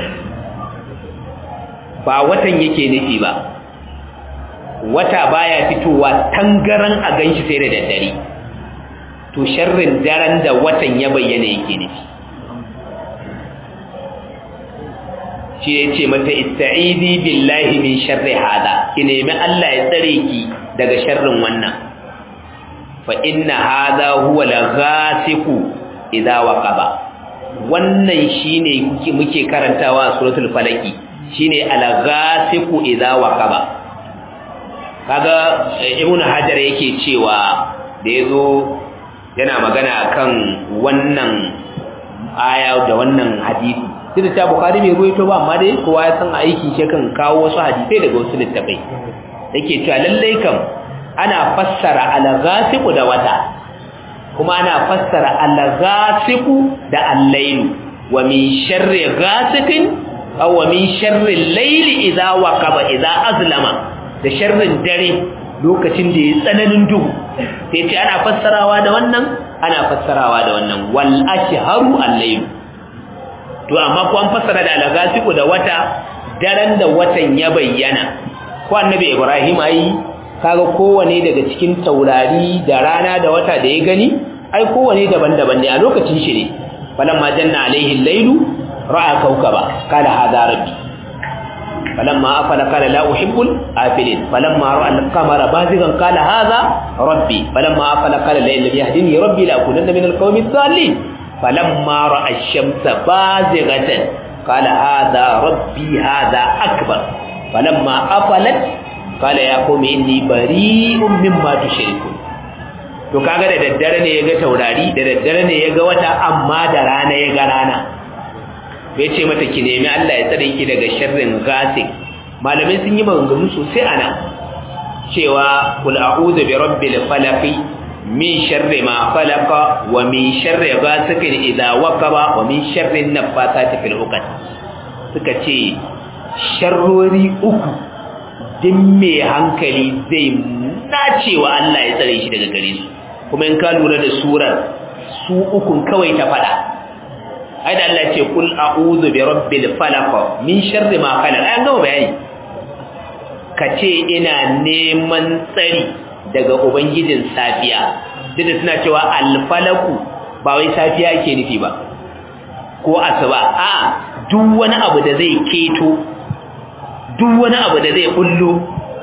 ba watan yake nufi ba wata baya fitowa tangaran a ganshi sai da daddare to sharrin daren da watan ya bayyana yake nufi shi ya ce mata ista'idi billahi min sharri hada ki nemi Allah ya tsare ki daga sharrin wannan fa inna hada huwa al-ghasiqu idza waqaba wannan shine kuke muke karantawa a suratul falaki shine al-ghasiqu idza waqaba kaga ibnu hajar yake cewa da yazo yana magana akan wannan aya da wannan hadisi sai da bukhari bai goyito ba amma dai kowa ya san aiki shi kan kawo wasu hadisai daga wasu littafai yake cewa lallai kam ana fassara al-ghasiqu da wata kuma ana fassara al-ghasiqu da al-lailu wa min sharri ghasiqin aw wa min sharri al-layli idza waqaba idza azlama da sharrin dare lokacin da ya tsananin duhu sai ce ana fassarawa da wannan ana fassarawa da wannan wal ashharu al-layl to amma ko an fassara da al-ghasiqu da wata daren da watan ya bayyana ko annabi Ibrahim ayi kaga kowane daga cikin taurari da rana da wata da ya gani ai kowane daban-daban ne a lokacin shi ne falamma janna alaihi al-lailu ra'a kawkaba qala hadha rabbi falamma afala qala la uhibbul afilin falamma ra'a al-qamara bazigan qala hadha rabbi falamma afala qala la ilaha yahdini rabbi la akunanna min al-qawmi adh-dhalin falamma ra'a ash-shamsa bazigatan qala hadha rabbi hadha akbar falamma afalat qala ya qawmi inni bari'un mimma tushrikun to kaga da daddare ne ya ga taurari da daddare ne ya ga wata amma da rana ya ga rana bai ce mata ki nemi Allah ya tsare ki daga sharrin gasik malamai sun yi maganganu sosai ana cewa kul a'udhu bi rabbil falaq min sharri ma khalaqa wa min sharri ghasikin idha waqaba wa min sharri nafathati fil uqad suka ce sharrori uku din mai hankali zai nacewa Allah ya tsare shi daga gare su kuma in ka lura da surar su ukun kawai ta fada ai da Allah ce kul a'udhu bi rabbil falaq min sharri ma khalaq ai an gama bayani kace ina neman tsari daga ubangijin safiya duk da suna cewa al falaku ba wai safiya ke nufi ba ko asuba a duk wani abu da zai keto duk wani abu da zai bullo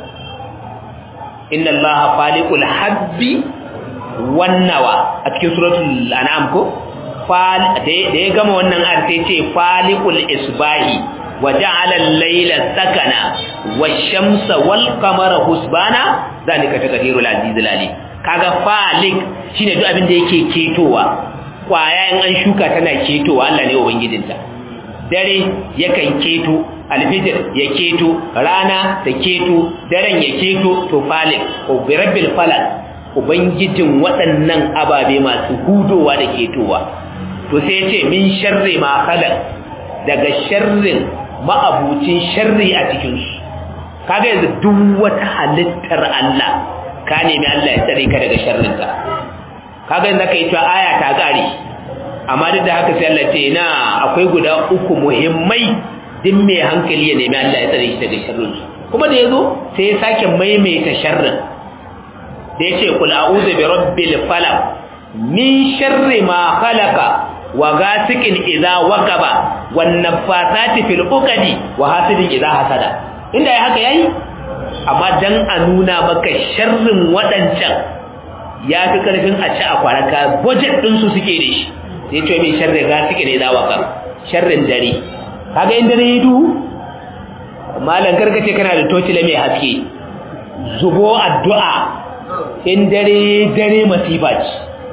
inna allaha faliqul habbi wannawa a cikin suratul an'am ko da ya gama wannan ayar sai ce faliqul isbahi wa ja'ala al-layla sakana wash-shamsa wal-qamara husbana zalika taqdirul azizul alim kaga faliq shine duk abin da yake ketowa kwaya in an shuka tana ketowa Allah ne ubangijinta dare yakan keto alfijir ya keto rana ta keto daren ya keto to falik ko birabbil falak ubangijin waɗannan ababe masu hudowa da ketowa to sai ce min sharri ma khalaq daga sharrin ma'abucin sharri a cikin su kaga yanzu duk wata halittar Allah ka nemi Allah ya tsare ka daga sharrin ta kaga yanzu kai to aya ta gare amma duk da haka sai Allah ce na akwai guda uku muhimmai din mai hankali ya nemi Allah ya tsare shi daga sharrin su kuma da yazo sai ya sake maimaita sharrin da yace kul a'udhu bi rabbil falaq min sharri ma khalaqa wa ghasiqin idza waqaba wan nafathati fil uqadi wa hasidin idza hasada inda ya haka yayi amma dan a nuna maka sharrin wadancan ya fi karfin a ci a kwaraka budget din su suke da shi sai ce mai sharri ghasiqin idza waqaba sharrin dare kaga in dare ya duhu malan karkace kana da tocila mai haske zubo addu'a in dare dare masifa ce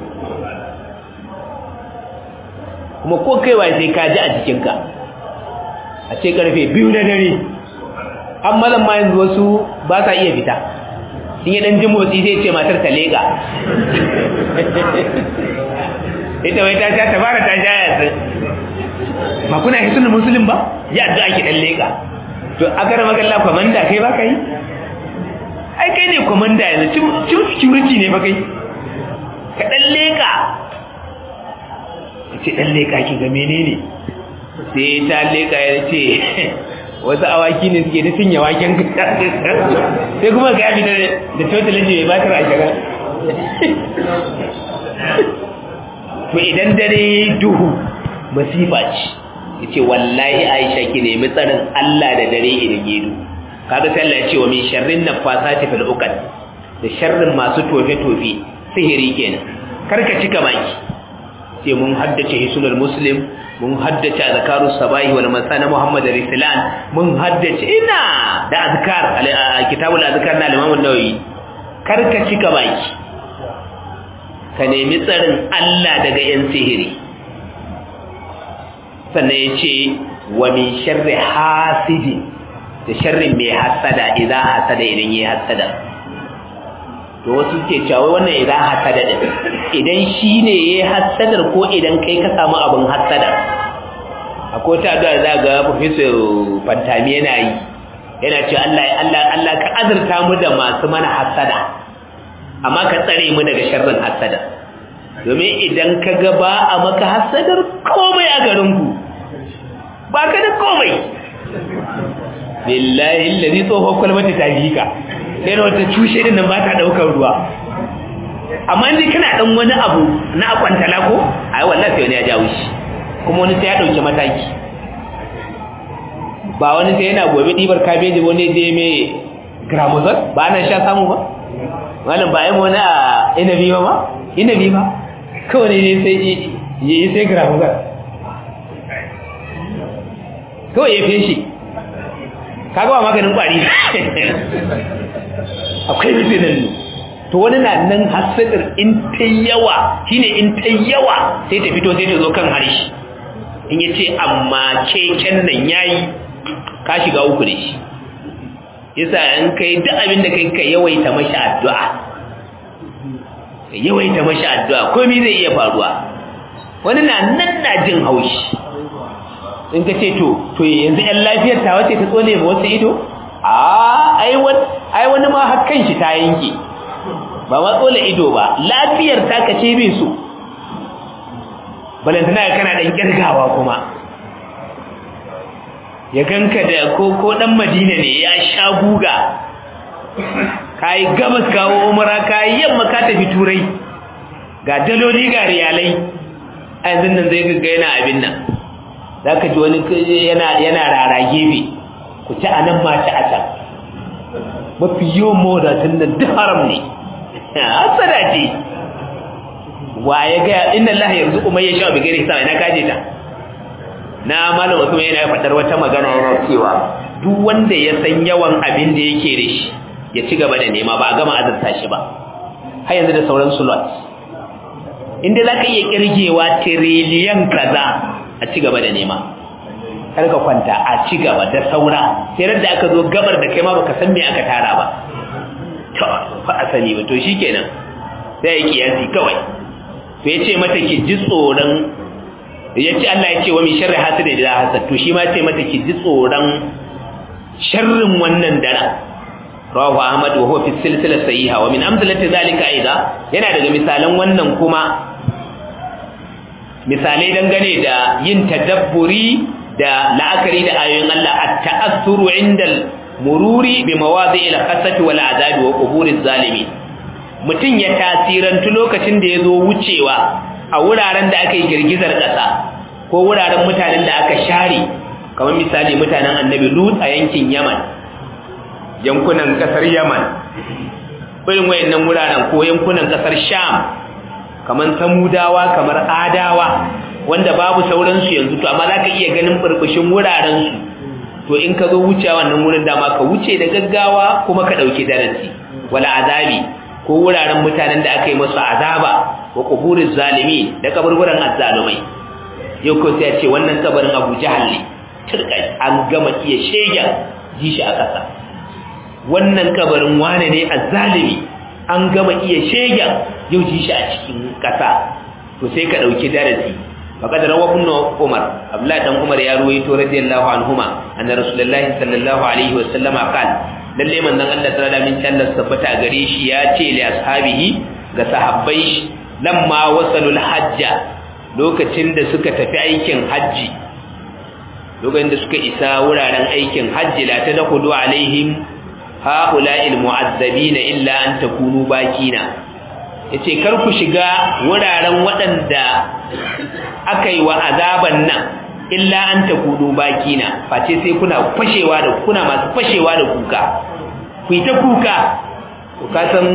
kuma ko kaiwa sai ka ji a jikinka a ce karfe biyu na dare an malam ma yanzu wasu ba sa iya fita in yi ɗan jin motsi sai ce matar ta leƙa ita wai ta sha ta fara ta sha yatsun ba kuna hisunan musulun ba ya addu'a ki dan leka to aka rama kalla komanda kai ba kai ai kai ne komanda yanzu cin security ne ba kai ka dan leka ce dan leka ki ga menene sai ta leka ya ce wasu awaki ne suke da cinye waken sai kuma ga yafi da total ne mai batar a shiga to idan dare duhu masifa ce yace wallahi Aisha ki nemi tsarin Allah da dare idan yedu kaga sai Allah ya ce wa min sharrin nafasati fil uqad da sharrin masu tofe tofe sihiri kenan karka cika baki sai mun haddace hisulul muslim mun haddace azkarus sabahi wal masa na Muhammad Rislan mun haddace ina da azkar kitabul azkar na Imam an-Nawawi karka cika baki ka nemi tsarin Allah daga yan sihiri sannan ya ce wa min sharri hasidi da sharrin mai hasada idan hasada idan yi hasada to wasu ke cewa wannan idan hasada din idan shi ne ya hasadar ko idan kai ka samu abin hasada akwai ta da za ga professor fantami yana yi yana ce Allah Allah Allah ka azurta mu da masu mana hasada amma ka tsare mu daga sharrin hasada domin idan ka ga ba a maka hasadar komai a garinku ba ka da komai billahi allazi tsohon kwalmata ta bi ka sai wata cushe din nan ba ta daukar ruwa amma indai kana dan wani abu na akwantala ko ai wallahi sai wani ya jawo shi kuma wani sai ya dauki mataki ba wani sai yana gobe dibar kabeji wani je mai gramozol ba nan sha samu ba wannan ba ai wani a inabi ba ma inabi ba kawai ne sai yi sai gramozol kawai ya fi shi kaga ba maganin kwari akwai mutinin to wani na nan hasadar in ta yawa shine in ta yawa sai ta fito sai ta zo kan harshe in ya ce amma keken nan yayi ka shiga uku da shi yasa in kai duk abin da kai ka yawaita mashi addu'a ka yawaita mashi addu'a komai zai iya faruwa wani na nan na jin haushi in ka ce to to yanzu yan lafiyar ta wace ta tsone ma wasu ido a ai wani ma hakan shi ta yanke ba ma tsola ido ba lafiyar ta ka ce bai so balantana kana dan kirgawa kuma ya ganka da ko ko dan madina ne ya sha guga kai gabas kawo umara kai yamma ka tafi turai ga daloli ga riyalai a yanzu nan zai ga yana abin nan zaka ji wani yana yana rara gefe ku ci anan ma ci a can mafi yawan mawadatan nan duk haram ne hasada ce wa ya ga inna Allah yarzuqu man yasha bi ghairi hisab ina kaje ta na malam Usman yana faɗar wata magana yana cewa duk wanda ya san yawan abin da yake da shi ya ci gaba da nema ba a gama azurta shi ba har yanzu da sauran slot inda zaka iya kirgewa tiriliyan kaza a ci gaba da nema kar ka kwanta a ci gaba da saura sai da aka zo gabar da kai ma baka san me aka tara ba to fa asali ba to shikenan sai ya kiyasi kawai to yace mata ki ji tsoron yace Allah ya ce wa min sharri hasidi da hasad to shi ma yace mata ki ji tsoron sharrin wannan dara rawahu ahmad wa huwa fi silsila sahiha wa min amsalati zalika aida yana daga misalan wannan kuma misalai dangane da yin tadabburi da la'akari da ayoyin Allah at-ta'assuru 'inda mururi bi mawadi'il khasati wal azabi wa quburiz zalimin mutun ya tasirantu lokacin da yazo wucewa a wuraren da aka yi girgizar kasa ko wuraren mutanen da aka share kamar misali mutanen annabi lut a yankin yaman yankunan kasar yaman irin wayannan wuraren ko yankunan kasar sham kamar samudawa kamar adawa wanda babu sauransu yanzu to amma za ka iya ganin burbushin wurarensu to in ka zo wuce wannan wurin dama ka wuce da gaggawa kuma ka ɗauki darasi wala azabi ko wuraren mutanen da aka yi masu azaba wa kuburin zalimi da kaburburan azzalumai yau ko sai ce wannan kabarin abu jahal ne turka an gama iya shegen ji shi a ƙasa wannan kabarin wane ne azzalimi an gama iya shegen yau ji shi a cikin ƙasa to sai ka ɗauki darasi faqad rawa ibn umar abdullah dan umar ya ruwaito radiyallahu anhuma anna rasulullahi sallallahu alaihi wasallama qala lalle manzon Allah ta'ala min Allah tabbata gare shi ya ce li ashabihi ga sahabbai lamma wasalul hajja lokacin da suka tafi aikin haji lokacin da suka isa wuraren aikin haji la tadkhulu alaihim haula'il mu'azzabina illa an takunu bakina yace kar ku shiga wuraren waɗanda aka yi wa azaban nan illa an takunu bakina face sai kuna fashewa da kuna masu fashewa da kuka ku yi ta kuka to ka san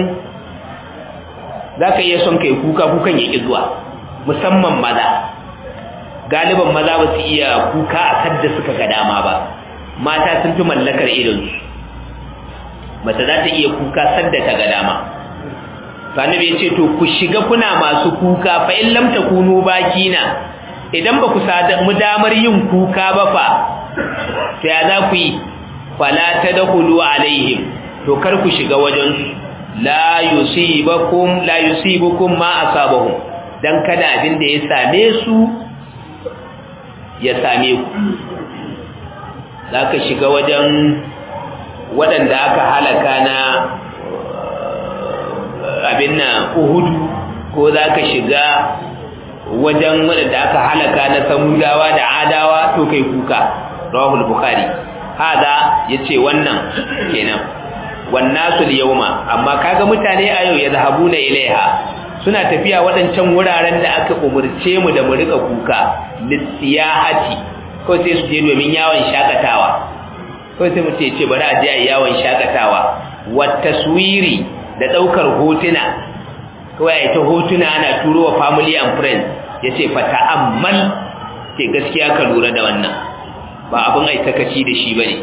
zaka iya son kai kuka kukan ya zuwa musamman maza galiban maza ba su iya kuka a kadda suka ga dama ba mata sun fi mallakar idonsu mace za ta iya kuka sadda ta ga dama sanabi ya ce to ku shiga kuna masu kuka fa in lam takunu bakina idan ba ku mu damar yin kuka ba fa to ya za ku yi fala tadkhulu alaihim to kar ku shiga wajen su la yusibakum la yusibukum ma asabahum dan kada abin da ya same su ya same ku zaka shiga wajen waɗanda aka halaka na abin na uhudu ko za ka shiga wajen waɗanda aka halaka na samudawa da adawa to kai kuka rawahul bukhari hada yace wannan kenan wannasu yawma amma kaga mutane a yau yazhabuna ilaiha suna tafiya waɗancan wuraren da aka umurce mu da mu rika kuka lisiyahati ko sai su je domin yawon shakatawa ko sai mu ce bari a je a yawon shakatawa wa taswiri da daukar hotuna kawai ai ta hotuna ana turo wa family and friends yace fa ta'ammal ce gaskiya ka lura da wannan ba abin ai takaci da shi bane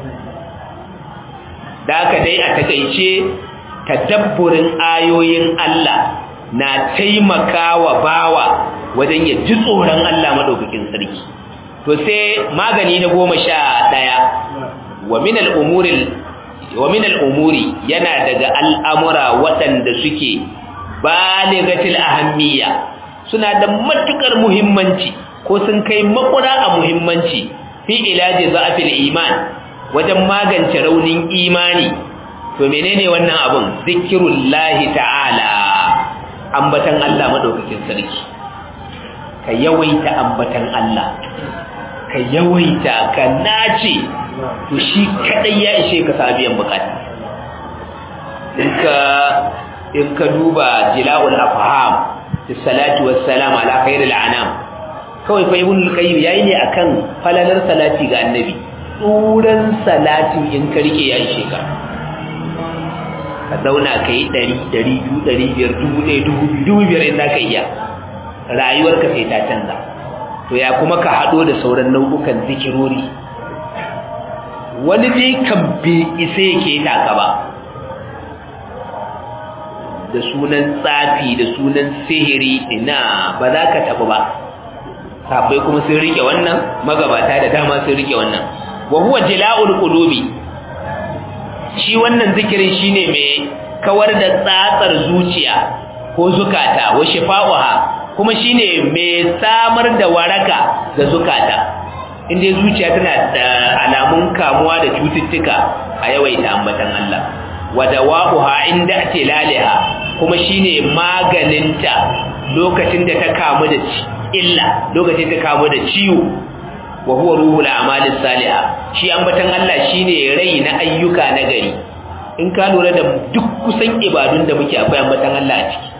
da haka dai a takeice tadabburin ayoyin Allah na taimakawa bawa wajen ya ji tsoron Allah madaukakin sarki to sai magani na goma sha ɗaya wa min al'umuri yana daga al'amura waɗanda suke baligatil ahammiya suna da matuƙar muhimmanci ko sun kai makura a muhimmanci fi ilaji za'afil iman wajen magance raunin imani to menene wannan abun zikirullahi ta'ala ambatan Allah madaukakin sarki ka yawaita ambatan Allah ka yawaita ka nace to shi kadai ya ishe ka sabiyan bukata in ka in ka duba jila'ul afham fi salati wassalam ala khairil anam kawai fa ibn al-qayyim yayi ne akan falalar salati ga annabi tsuran salati in ka rike ya ishe ka ka zauna ka yi ɗari ɗari biyu ɗari biyar dubu ɗaya dubu biyu dubu biyar in za ka iya rayuwarka sai ta canza to ya kuma ka haɗo da sauran nau'ukan zikirori wani dai kan bi isa yake taka ba da sunan tsafi da sunan sihiri ina ba za ka taɓa ba sabai kuma sun rike wannan magabata da dama sun rike wannan wa huwa jila'ul qulubi shi wannan zikirin shine mai kawar da tsatsar zuciya ko zukata wa shifa'uha kuma shine mai samar da waraka ga zukata inda zuciya tana da alamun kamuwa da cututtuka a yawaita ambatan Allah wa dawa'uha inda tilaliha kuma shine maganinta lokacin da ta kamu da illa lokacin ta kamu da ciwo wa huwa ruhul a'malis salihah shi ambatan Allah shine rai na ayyuka na gari in ka lura da duk kusan ibadun da muke akwai ambatan Allah a ciki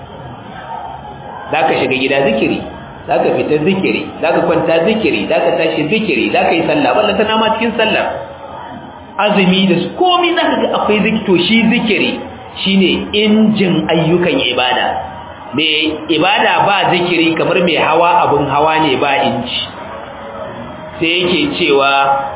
zaka shiga gida zikiri zaka fita zikiri zaka kwanta zikiri zaka tashi zikiri zaka yi sallah ballan tana ma cikin sallah azumi da komai zaka ga akwai zikito shi zikiri shine injin ayyukan ibada me ibada ba zikiri kamar mai hawa abun hawa ne ba inji sai yake cewa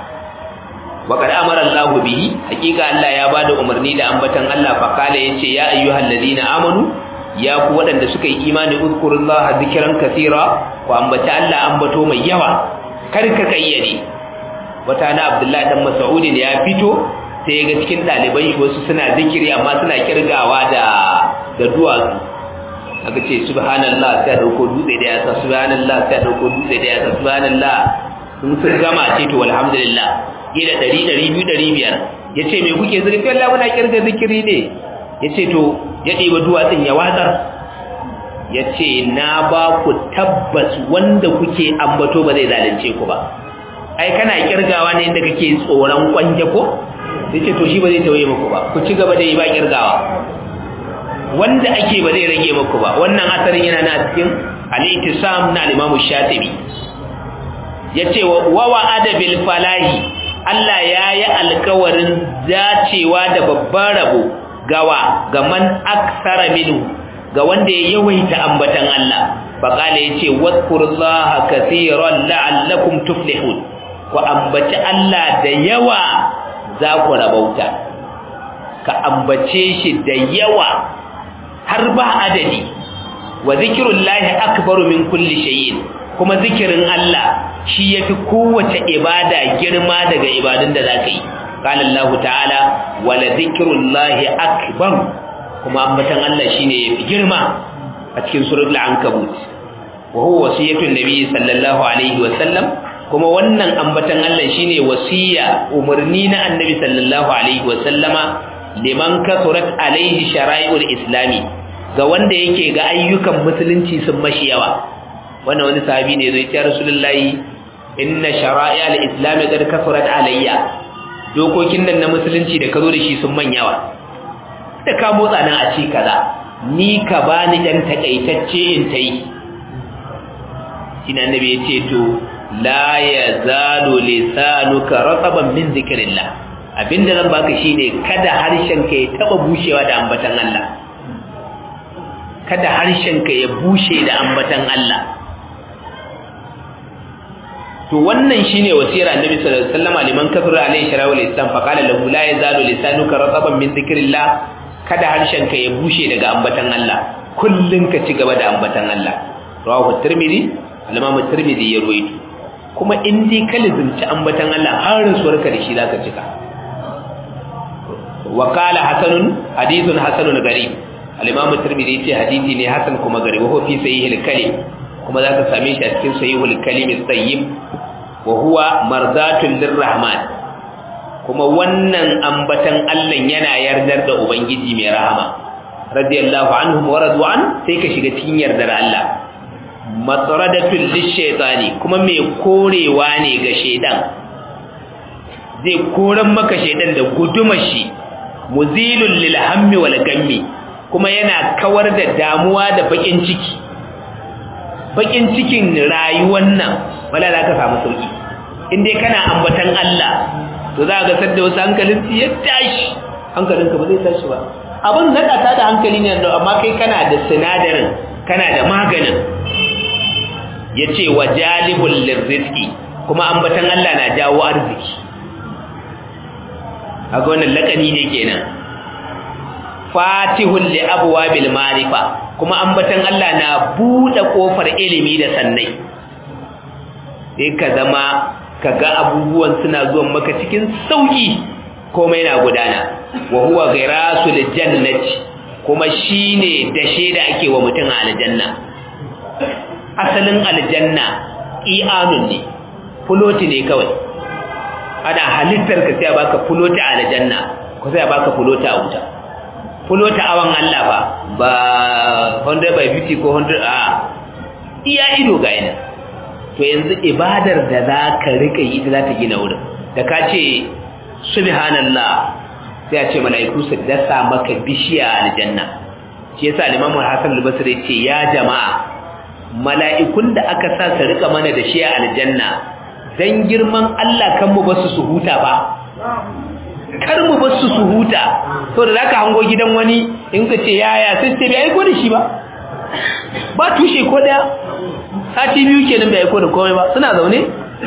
وقد امر الله به حقيقه Allah ya bada umarni da ambatan Allah fa kala yace ya ayyuhal ladina amanu ya ku wadanda suka yi imani uzkurullaha zikran kaseera ku ambata Allah ambato mai yawa kar ka kayyade wata na Abdullahi dan Mas'ud ne ya fito sai ga cikin daliban shi wasu suna zikiri amma suna kirgawa da da duwatsu aka ce subhanallah sai dauko dutse da yasa subhanallah sai dauko dutse da yasa subhanallah sun sun gama ce to alhamdulillah ila ɗari ɗari biyu ɗari biyar ya ce mai kuke zurfi Allah muna kirga zikiri ne ya ce to ya ɗiba duwatsun ya watsar ya ce na ba ku tabbas wanda kuke ambato ba zai zalunce ku ba ai kana kirgawa ne inda kake tsoron kwanje ko ya ce to shi ba zai tauye muku ba ku ci gaba da yi ba kirgawa wanda ake ba zai rage muku ba wannan asarin yana na cikin al-ittisam na al-imam shatibi yace wa wa'ada bil falahi Allah ya yi alkawarin dacewa da babban rabo gawa ga man aksara minu ga wanda ya yawaita ambatan Allah faqala yace wadhkurullaha kaseeran la'allakum tuflihun ku ambaci Allah da yawa za ku rabauta ka ambace shi da yawa har ba adadi wa zikrullahi akbaru min kulli shay'in kuma zikirin Allah shi yafi kowace ibada girma daga ibadun da zaka yi qala Allah ta'ala wala zikrullahi akbar kuma ambatan Allah shine yafi girma a cikin suratul ankabut wa huwa wasiyatun nabi sallallahu alaihi wa sallam kuma wannan ambatan Allah shine wasiya umarni na annabi sallallahu alaihi wa sallama liman kasurat alaihi shara'i'ul islami ga wanda yake ga ayyukan musulunci sun mashi yawa wannan wani sahabi ne zai ce rasulullahi inna shara'i'a al-islam qad kafarat alayya dokokin nan na musulunci da kazo da shi sun man yawa da ka motsa nan a ci kaza ni ka bani dan takaitacce in tai shine annabi yace to la yazalu lisanuka rataban min zikrillah abinda zan baka shine kada harshen ka ya taba bushewa da ambatan Allah kada harshen ka ya bushe da ambatan Allah to wannan shine wasiyar annabi sallallahu alaihi wasallam liman kafara alaihi sharawul islam fa qala lahu la yazalu lisanuka rataban min dhikrillah kada harshen ka ya bushe daga ambatan Allah kullun ka ci gaba da ambatan Allah rawahu tirmidhi al-imam tirmidhi ya ruwaito kuma in dai ka lazimci ambatan Allah har rasuwarka da shi zaka cika wa qala hasanun hadithun hasanun garib al-imam tirmidhi yace hadisi ne hasan kuma garib wa fi sahih al-kalim kuma zaka same shi a cikin sahihul kalim at-tayyib wa huwa mardatun lirrahman kuma wannan ambatan Allah yana yardar da ubangiji mai rahama radiyallahu anhum wa radu an sai ka shiga cikin yardar Allah matradatul lishaytani kuma mai korewa ne ga shedan zai koran maka shedan da gudumar shi muzilul lil hammi wal gammi kuma yana kawar da damuwa da bakin ciki bakin cikin rayuwar nan wala za ka samu sauki in dai kana ambatan Allah to za ka sadda wasu hankalin su ya tashi hankalin ka ba zai tashi ba abin naka ta da hankali ne amma kai kana da sinadarin kana da maganin yace wa jalibul lirzqi kuma ambatan Allah na jawo arziki kaga wannan lakani ne kenan fatihul li abwabil ma'rifa kuma ambatan Allah na bude kofar ilimi da sannai sai ka zama kaga abubuwan suna zuwa maka cikin sauki komai na gudana wa huwa ghirasul jannati kuma shine dashe da ake wa mutum a aljanna asalin aljanna i'anun ne fuloti ne kawai ana halittar ka sai baka fuloti a aljanna ko sai baka fuloti a wuta fulota awan Allah ba ba 100 by 50 ko 100 a iya ido ga ina to yanzu ibadar da za ka rika yi ita za ta gina wurin da ka ce subhanallah sai a ce mala'iku su dasa maka bishiya a aljanna shi yasa limamu hasan al-basri ce ya jama'a mala'ikun da aka sa su rika mana da shi a aljanna dan girman Allah kan mu basu su huta ba kar mu bar su su huta to da zaka hango gidan wani in ka ce yaya sai ce bai aiko da shi ba ba tushe ko daya sati biyu kenan bai aiko da komai ba suna zaune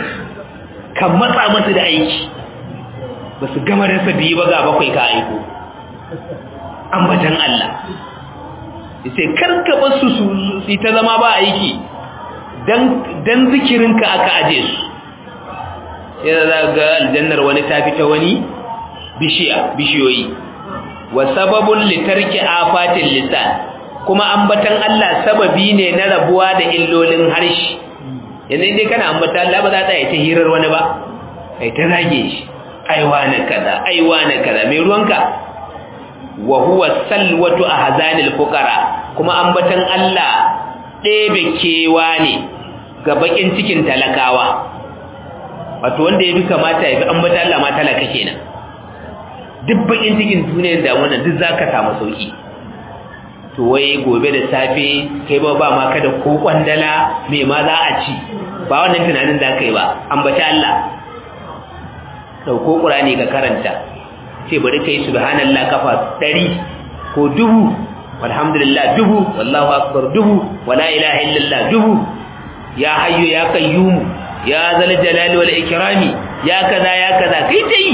kan matsa masa da aiki ba su gama rasa biyu ba ga bakwai ka aiko ambatan Allah sai karka bar su su ta zama ba aiki dan dan zikirinka aka aje su sai za ga aljannar wani ta fita wani bishiya bishiyoyi wa sababun litarki afatil lisan kuma ambatan Allah sababi ne na rabuwa da illolin harshe yanzu dai kana ambatan Allah ba za ta yi ta hirar wani ba kai ta zage shi aiwa na kaza aiwa na kaza mai ruwanka wa huwa salwatu ahzanil fuqara kuma ambatan Allah ɗebe kewa ne ga bakin cikin talakawa wato wanda ya fi kamata ya fi ambatan Allah ma talaka kenan duk bakin cikin duniyar da wannan duk zaka samu sauki to wai gobe da safe kai ba ba ma kada ko kwandala me ma za a ci ba wannan tunanin da kai ba ambaci Allah dauko qur'ani ka karanta ce bari kai subhanallah kafa 100 ko dubu walhamdulillah dubu wallahu akbar dubu wala ilaha illallah dubu ya hayyu ya qayyum ya zal jalali wal ikrami ya kaza ya kaza kai tai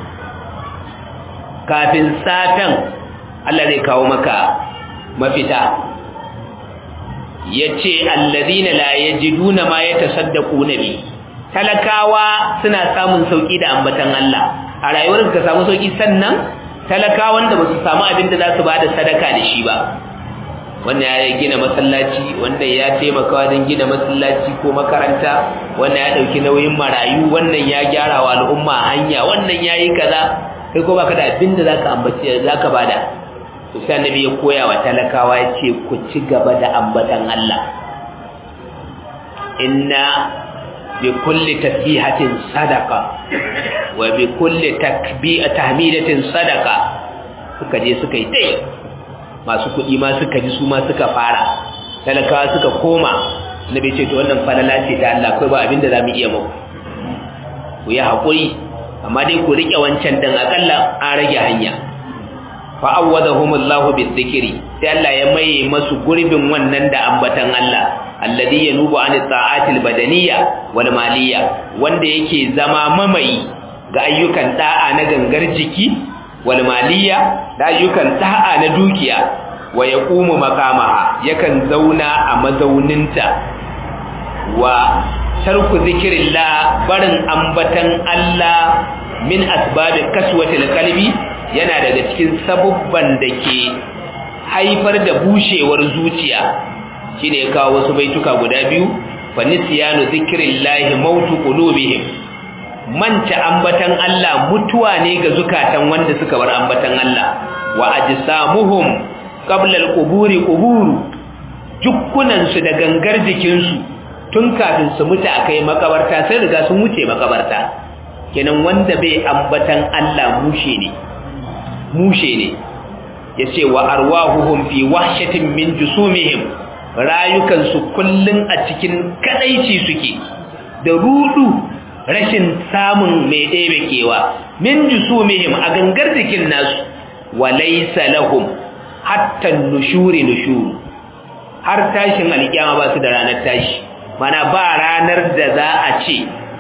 kafin satan Allah zai kawo maka mafita yace allazina la yajiduna ma yatasaddaquna bi talakawa suna samun sauki da ambatan Allah a rayuwar ka samu sauki sannan talakawan da basu samu abin da za su bada sadaka da shi ba wannan ya gina masallaci wanda ya taimaka wajen gina masallaci ko makaranta wannan ya dauki nauyin marayu wannan ya gyara wa al'umma hanya wannan yayi kaza kai ko baka da abin da zaka ambaci zaka bada to sai annabi ya koya wa talakawa ya ce ku ci gaba da ambatan Allah inna bi kulli tasbihatin sadaqa wa bi kulli takbi'a tahmidatin sadaqa suka je suka yi dai masu kuɗi ma suka ji su ma suka fara talakawa suka koma annabi ce to wannan falala ce ta Allah kai ba abinda zamu iya muku ku yi hakuri amma dai ku rike wancan dan akalla an rage hanya fa awwadahumullahu bizikri sai Allah ya maye masu gurbin wannan da ambatan Allah alladhi yanubu an ta'atil badaniyya wal maliyya wanda yake zama mamayi ga ayyukan da'a na gangar jiki wal maliyya da ayyukan da'a na dukiya wa yaqumu makamaha yakan zauna a mazauninta wa tarku zikrillah barin ambatan Allah min asbabi kaswatil qalbi yana daga cikin sabubban da ke haifar da bushewar zuciya shine ya kawo wasu baituka guda biyu fa nisyanu zikrillahi mautu qulubihim manta ambatan Allah mutuwa ne ga zukatan wanda suka bar ambatan Allah wa ajsamuhum qabla alquburi quburu jukkunan su da gangar jikin su tun kafin su mutu akai makabarta sai riga sun wuce makabarta kenan wanda bai ambatan Allah mushe ne mushe ne yace wa arwahuhum fi wahshatin min jusumihim rayukansu kullun a cikin kadaici suke da rudu rashin samun mai ɗebe kewa min jusumihim a gangar jikin nasu walaysa lahum hatta nushuri nushuru har tashin alkiyama ba su da ranar tashi mana ba ranar da za a ce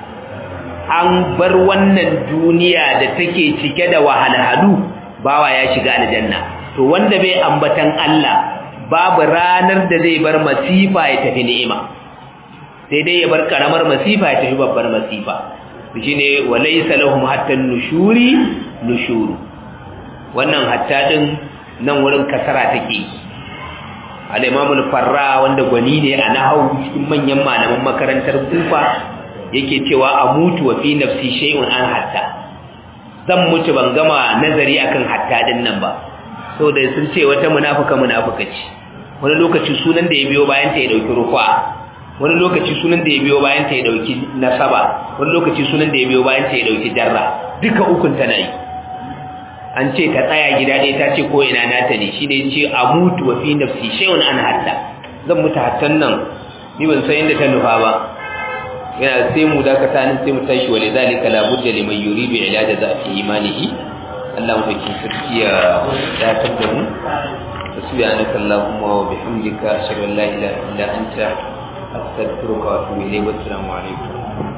an bar wannan duniya da take cike da wahalhalu bawa ya shiga aljanna to wanda bai ambatan Allah babu ranar da zai bar masifa ya tafi ni'ima sai dai ya bar karamar masifa ya tafi babbar masifa shine walaysa lahum hatta nushuri nushuru wannan hatta din nan wurin kasara take al-imam al-farra wanda gwani ne a nahwu cikin manyan malaman makarantar kufa yake cewa amutu wa fi nafsi shay'un an hatta zan mutu ban gama nazari akan hatta din nan ba saboda sun ce wata munafuka munafuka ce wani lokaci sunan da ya biyo bayan ta ya dauki rufa wani lokaci sunan da ya biyo bayan ta ya dauki nasaba wani lokaci sunan da ya biyo bayan ta ya dauki jarra duka ukun tana yi an ce ta tsaya gida ɗaya ta ce ko ina nata ne shi ne ce a mutu wa fi nafsi shay'un an hatta zan mutu hattan nan ni ban san inda ta nufa ba yana sai mu dakata nan sai mu tashi wa lidhalika la budda liman yuridu ilaja zafi imanihi Allah mu dake sarki ya dakatar da mu subhanaka allahumma wa bihamdika ashhadu an la ilaha illa anta astaghfiruka wa atubu ilayk wa assalamu alaikum